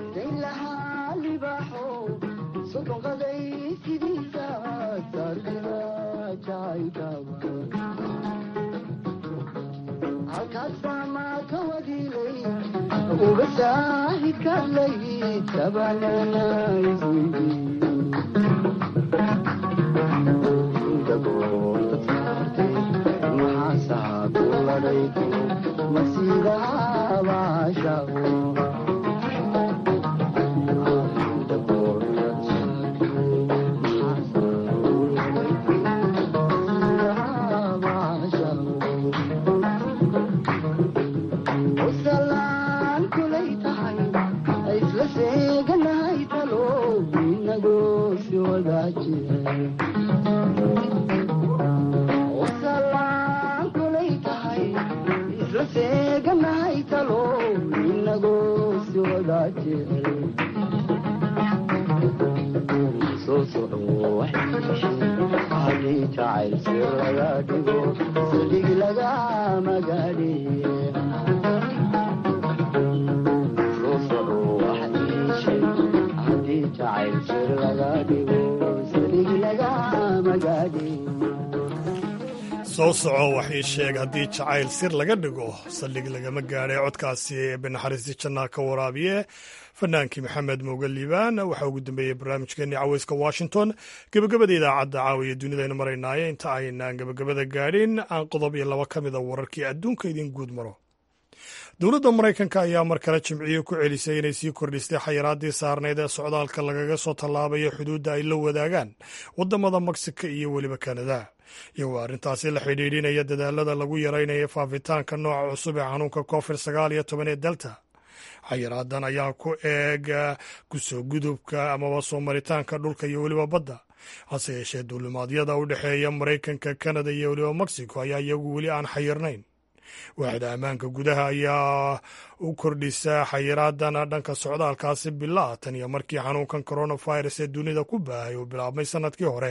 soo soco wax ii sheeg haddii jacayl sir laga dhigo saldhig lagama gaadhay codkaasi binaxariistii jannaa ka waraabiye fanaankii maxamed mooge liibaan waxaa ugu dambeeyey barnaamijkeenii caweyska washington gebagabada idaacadda caawiya dunidaynu maraynaaye inta aynaan gebagabada gaadhin aan qodob iyo laba ka mida wararkii adduunka idin guud maro dowladda maraykanka ayaa mar kale jimciyo ku celisay inay sii kordhistay xayiraadii saarnayd ee socdaalka lagaga soo tallaabayo xuduudda ay la wadaagaan waddamada meksika iyo weliba kanada iyagoo arrintaasi la xidhiidhinaya dadaalada lagu yaraynayo faafitaanka nooca cusub ee xanuunka covid sagaal iyo toban ee delta xayiraadan ayaa ku eega kusoo gudubka amaba soo maritaanka dhulka iyo weliba badda hase yeeshee duulimaadyada u dhexeeya maraykanka kanada iyo weliba mexico ayaa iyagu weli aan xayirnayn waaxda ammaanka gudaha ayaa u kordhisa xayiraadan dhanka socdaalkaasi bilaa tan iyo markii xanuunkan coronavirus ee dunida ku baahay uu bilaabmay sanadkii hore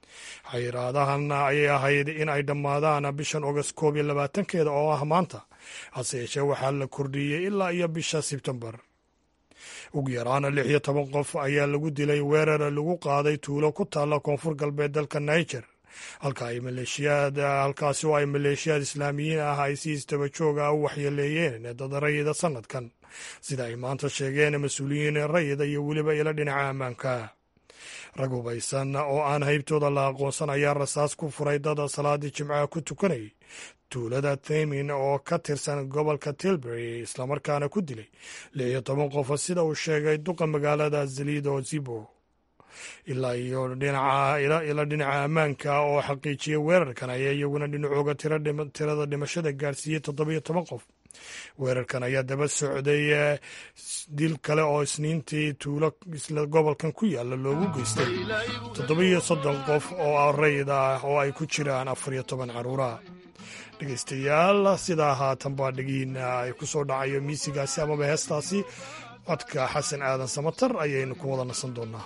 xayiraadahan ayay ahayd in ay dhammaadaan bishan ogost koob iyo labaatankeeda oo ah maanta hase yeeshee waxaa la kordhiyey ilaa iyo bisha sebtembar ugu yaraana lix iyo toban qof ayaa lagu dilay weerar lagu qaaday tuulo ku taalla koonfur galbeed dalka niger halka ay maleeshiyaad halkaasi oo ay maleeshiyaad islaamiyiin ah ay si istaba joog ah u waxyeeleeyeen dad rayida sanadkan sida ay maanta sheegeen mas-uuliyiin rayida iyo weliba ilo dhinaca ammaanka rag hubaysan oo aan haybtooda la aqoonsan ayaa rasaas ku furay dad salaadii jimcaha ku tukanayay tuulada themin oo ka tirsan gobolka tilbury islamarkaana ku dilay lix iyo toban qof sida uu sheegay duqa magaalada zalido zibo ilaa iyo ila dhinaca ammaanka oo xaqiijiyay weerarkan ayaa iyaguna dhinacooga tirada dhimashada gaarsiiyey toddobiyo toban qof weerarkan ayaa daba socday dil kale oo isniintii tuulo isla gobolkan ku yaalla loogu geystay toddobiyo soddon qof oo rayid ah oo ay ku jiraan afar iyo toban caruura dhegeystayaal sidaa haatan baa dhegiina ay ku soo dhacayo miisigaasi amaba heestaasi codka xasan aadan samatar ayaynu ku wada nasan doonaa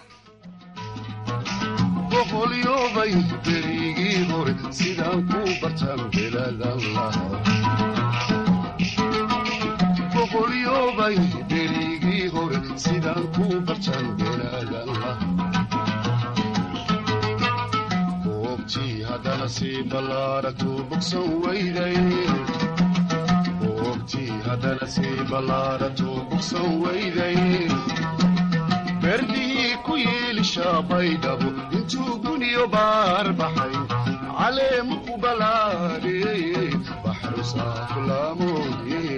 boqolyobay berigii hore sidaan ku bartaan beladan lahaa boqolyobay berigii hore sidaan ku bartaan beladan lahaa boogtii haddana sii ballaaragtu bogsan weyday boogtii haddana sii ballaaragtu bogsan weyday berdihii ku yiilishaa baydhabo intuu guniyo baar baxay caleemu ku balaadhiyey baxru saaflaamoodye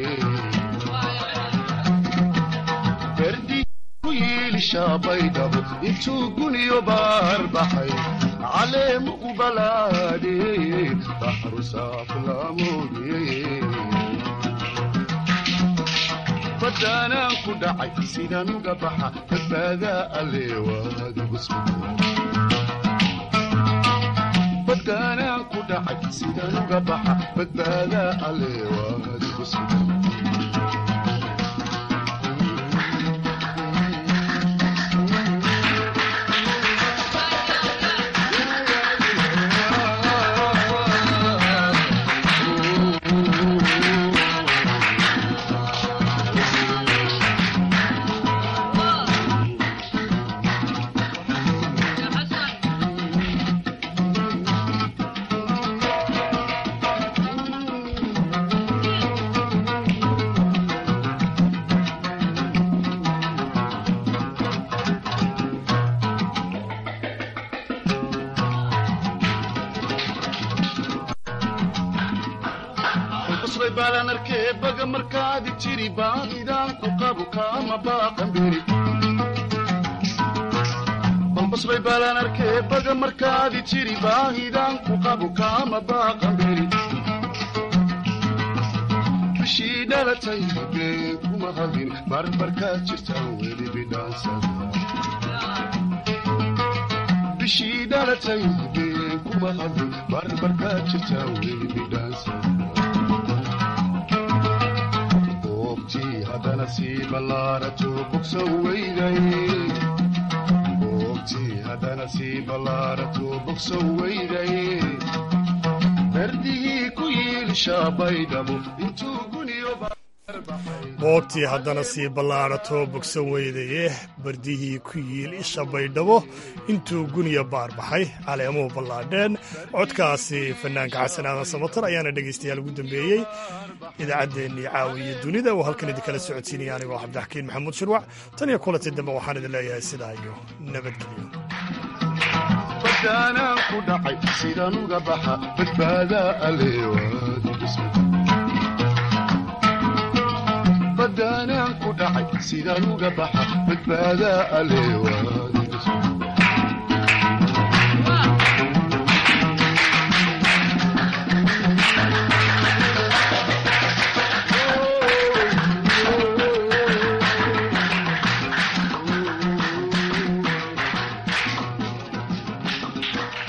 berdihii ku yiilishaa baydhabo intuu guniyo baar baxay caleemu ku balaadhiyey baxru saaflaamoodye badaanaan ku dhacay sidaan uga baxa badbaadaa alleewaadigu badaanaan ku dhacay sidaan uga baxa badbaadaa alleewaadigu sugan balbasbay baalaan arkee baga markaadi jiri baahidaan ku qabu kaama baaqanberi bishii dhalatay been kuma hadin barbarkaad jirtaan weli bidhaansada bishii dhalatay been kuma hadin barbarkaad jirtaan weli bidhaansada haddana sii ballaarato bogsan weyday boogtii haddana sii ballaarato bogsan weyday berdihii ku yiilishaa baydhabo intuu guniyo boogtii haddana sii ballaarato bogsan weydaye bardihii ku yiil isha baydhabo intuu guniya baar baxay caleemuhu ballaadheen codkaasi fanaanka xasan aadan samatar ayaana dhegaystayaal ugu dambeeyey idaacaddeenii caawiya dunida oo halkan idinkala socodsiinaya anigoo cabdixakiin maxamuud shirwac tan iyo kulanti dambe waxaan idin leeyahay sidaa iyo nabadgelyo badaanaan ku dhacay sidaan uga baxa badbaadaa alleewaadbadaanaan ku dhacay sidaan uga baxa badbaadaa alleewaad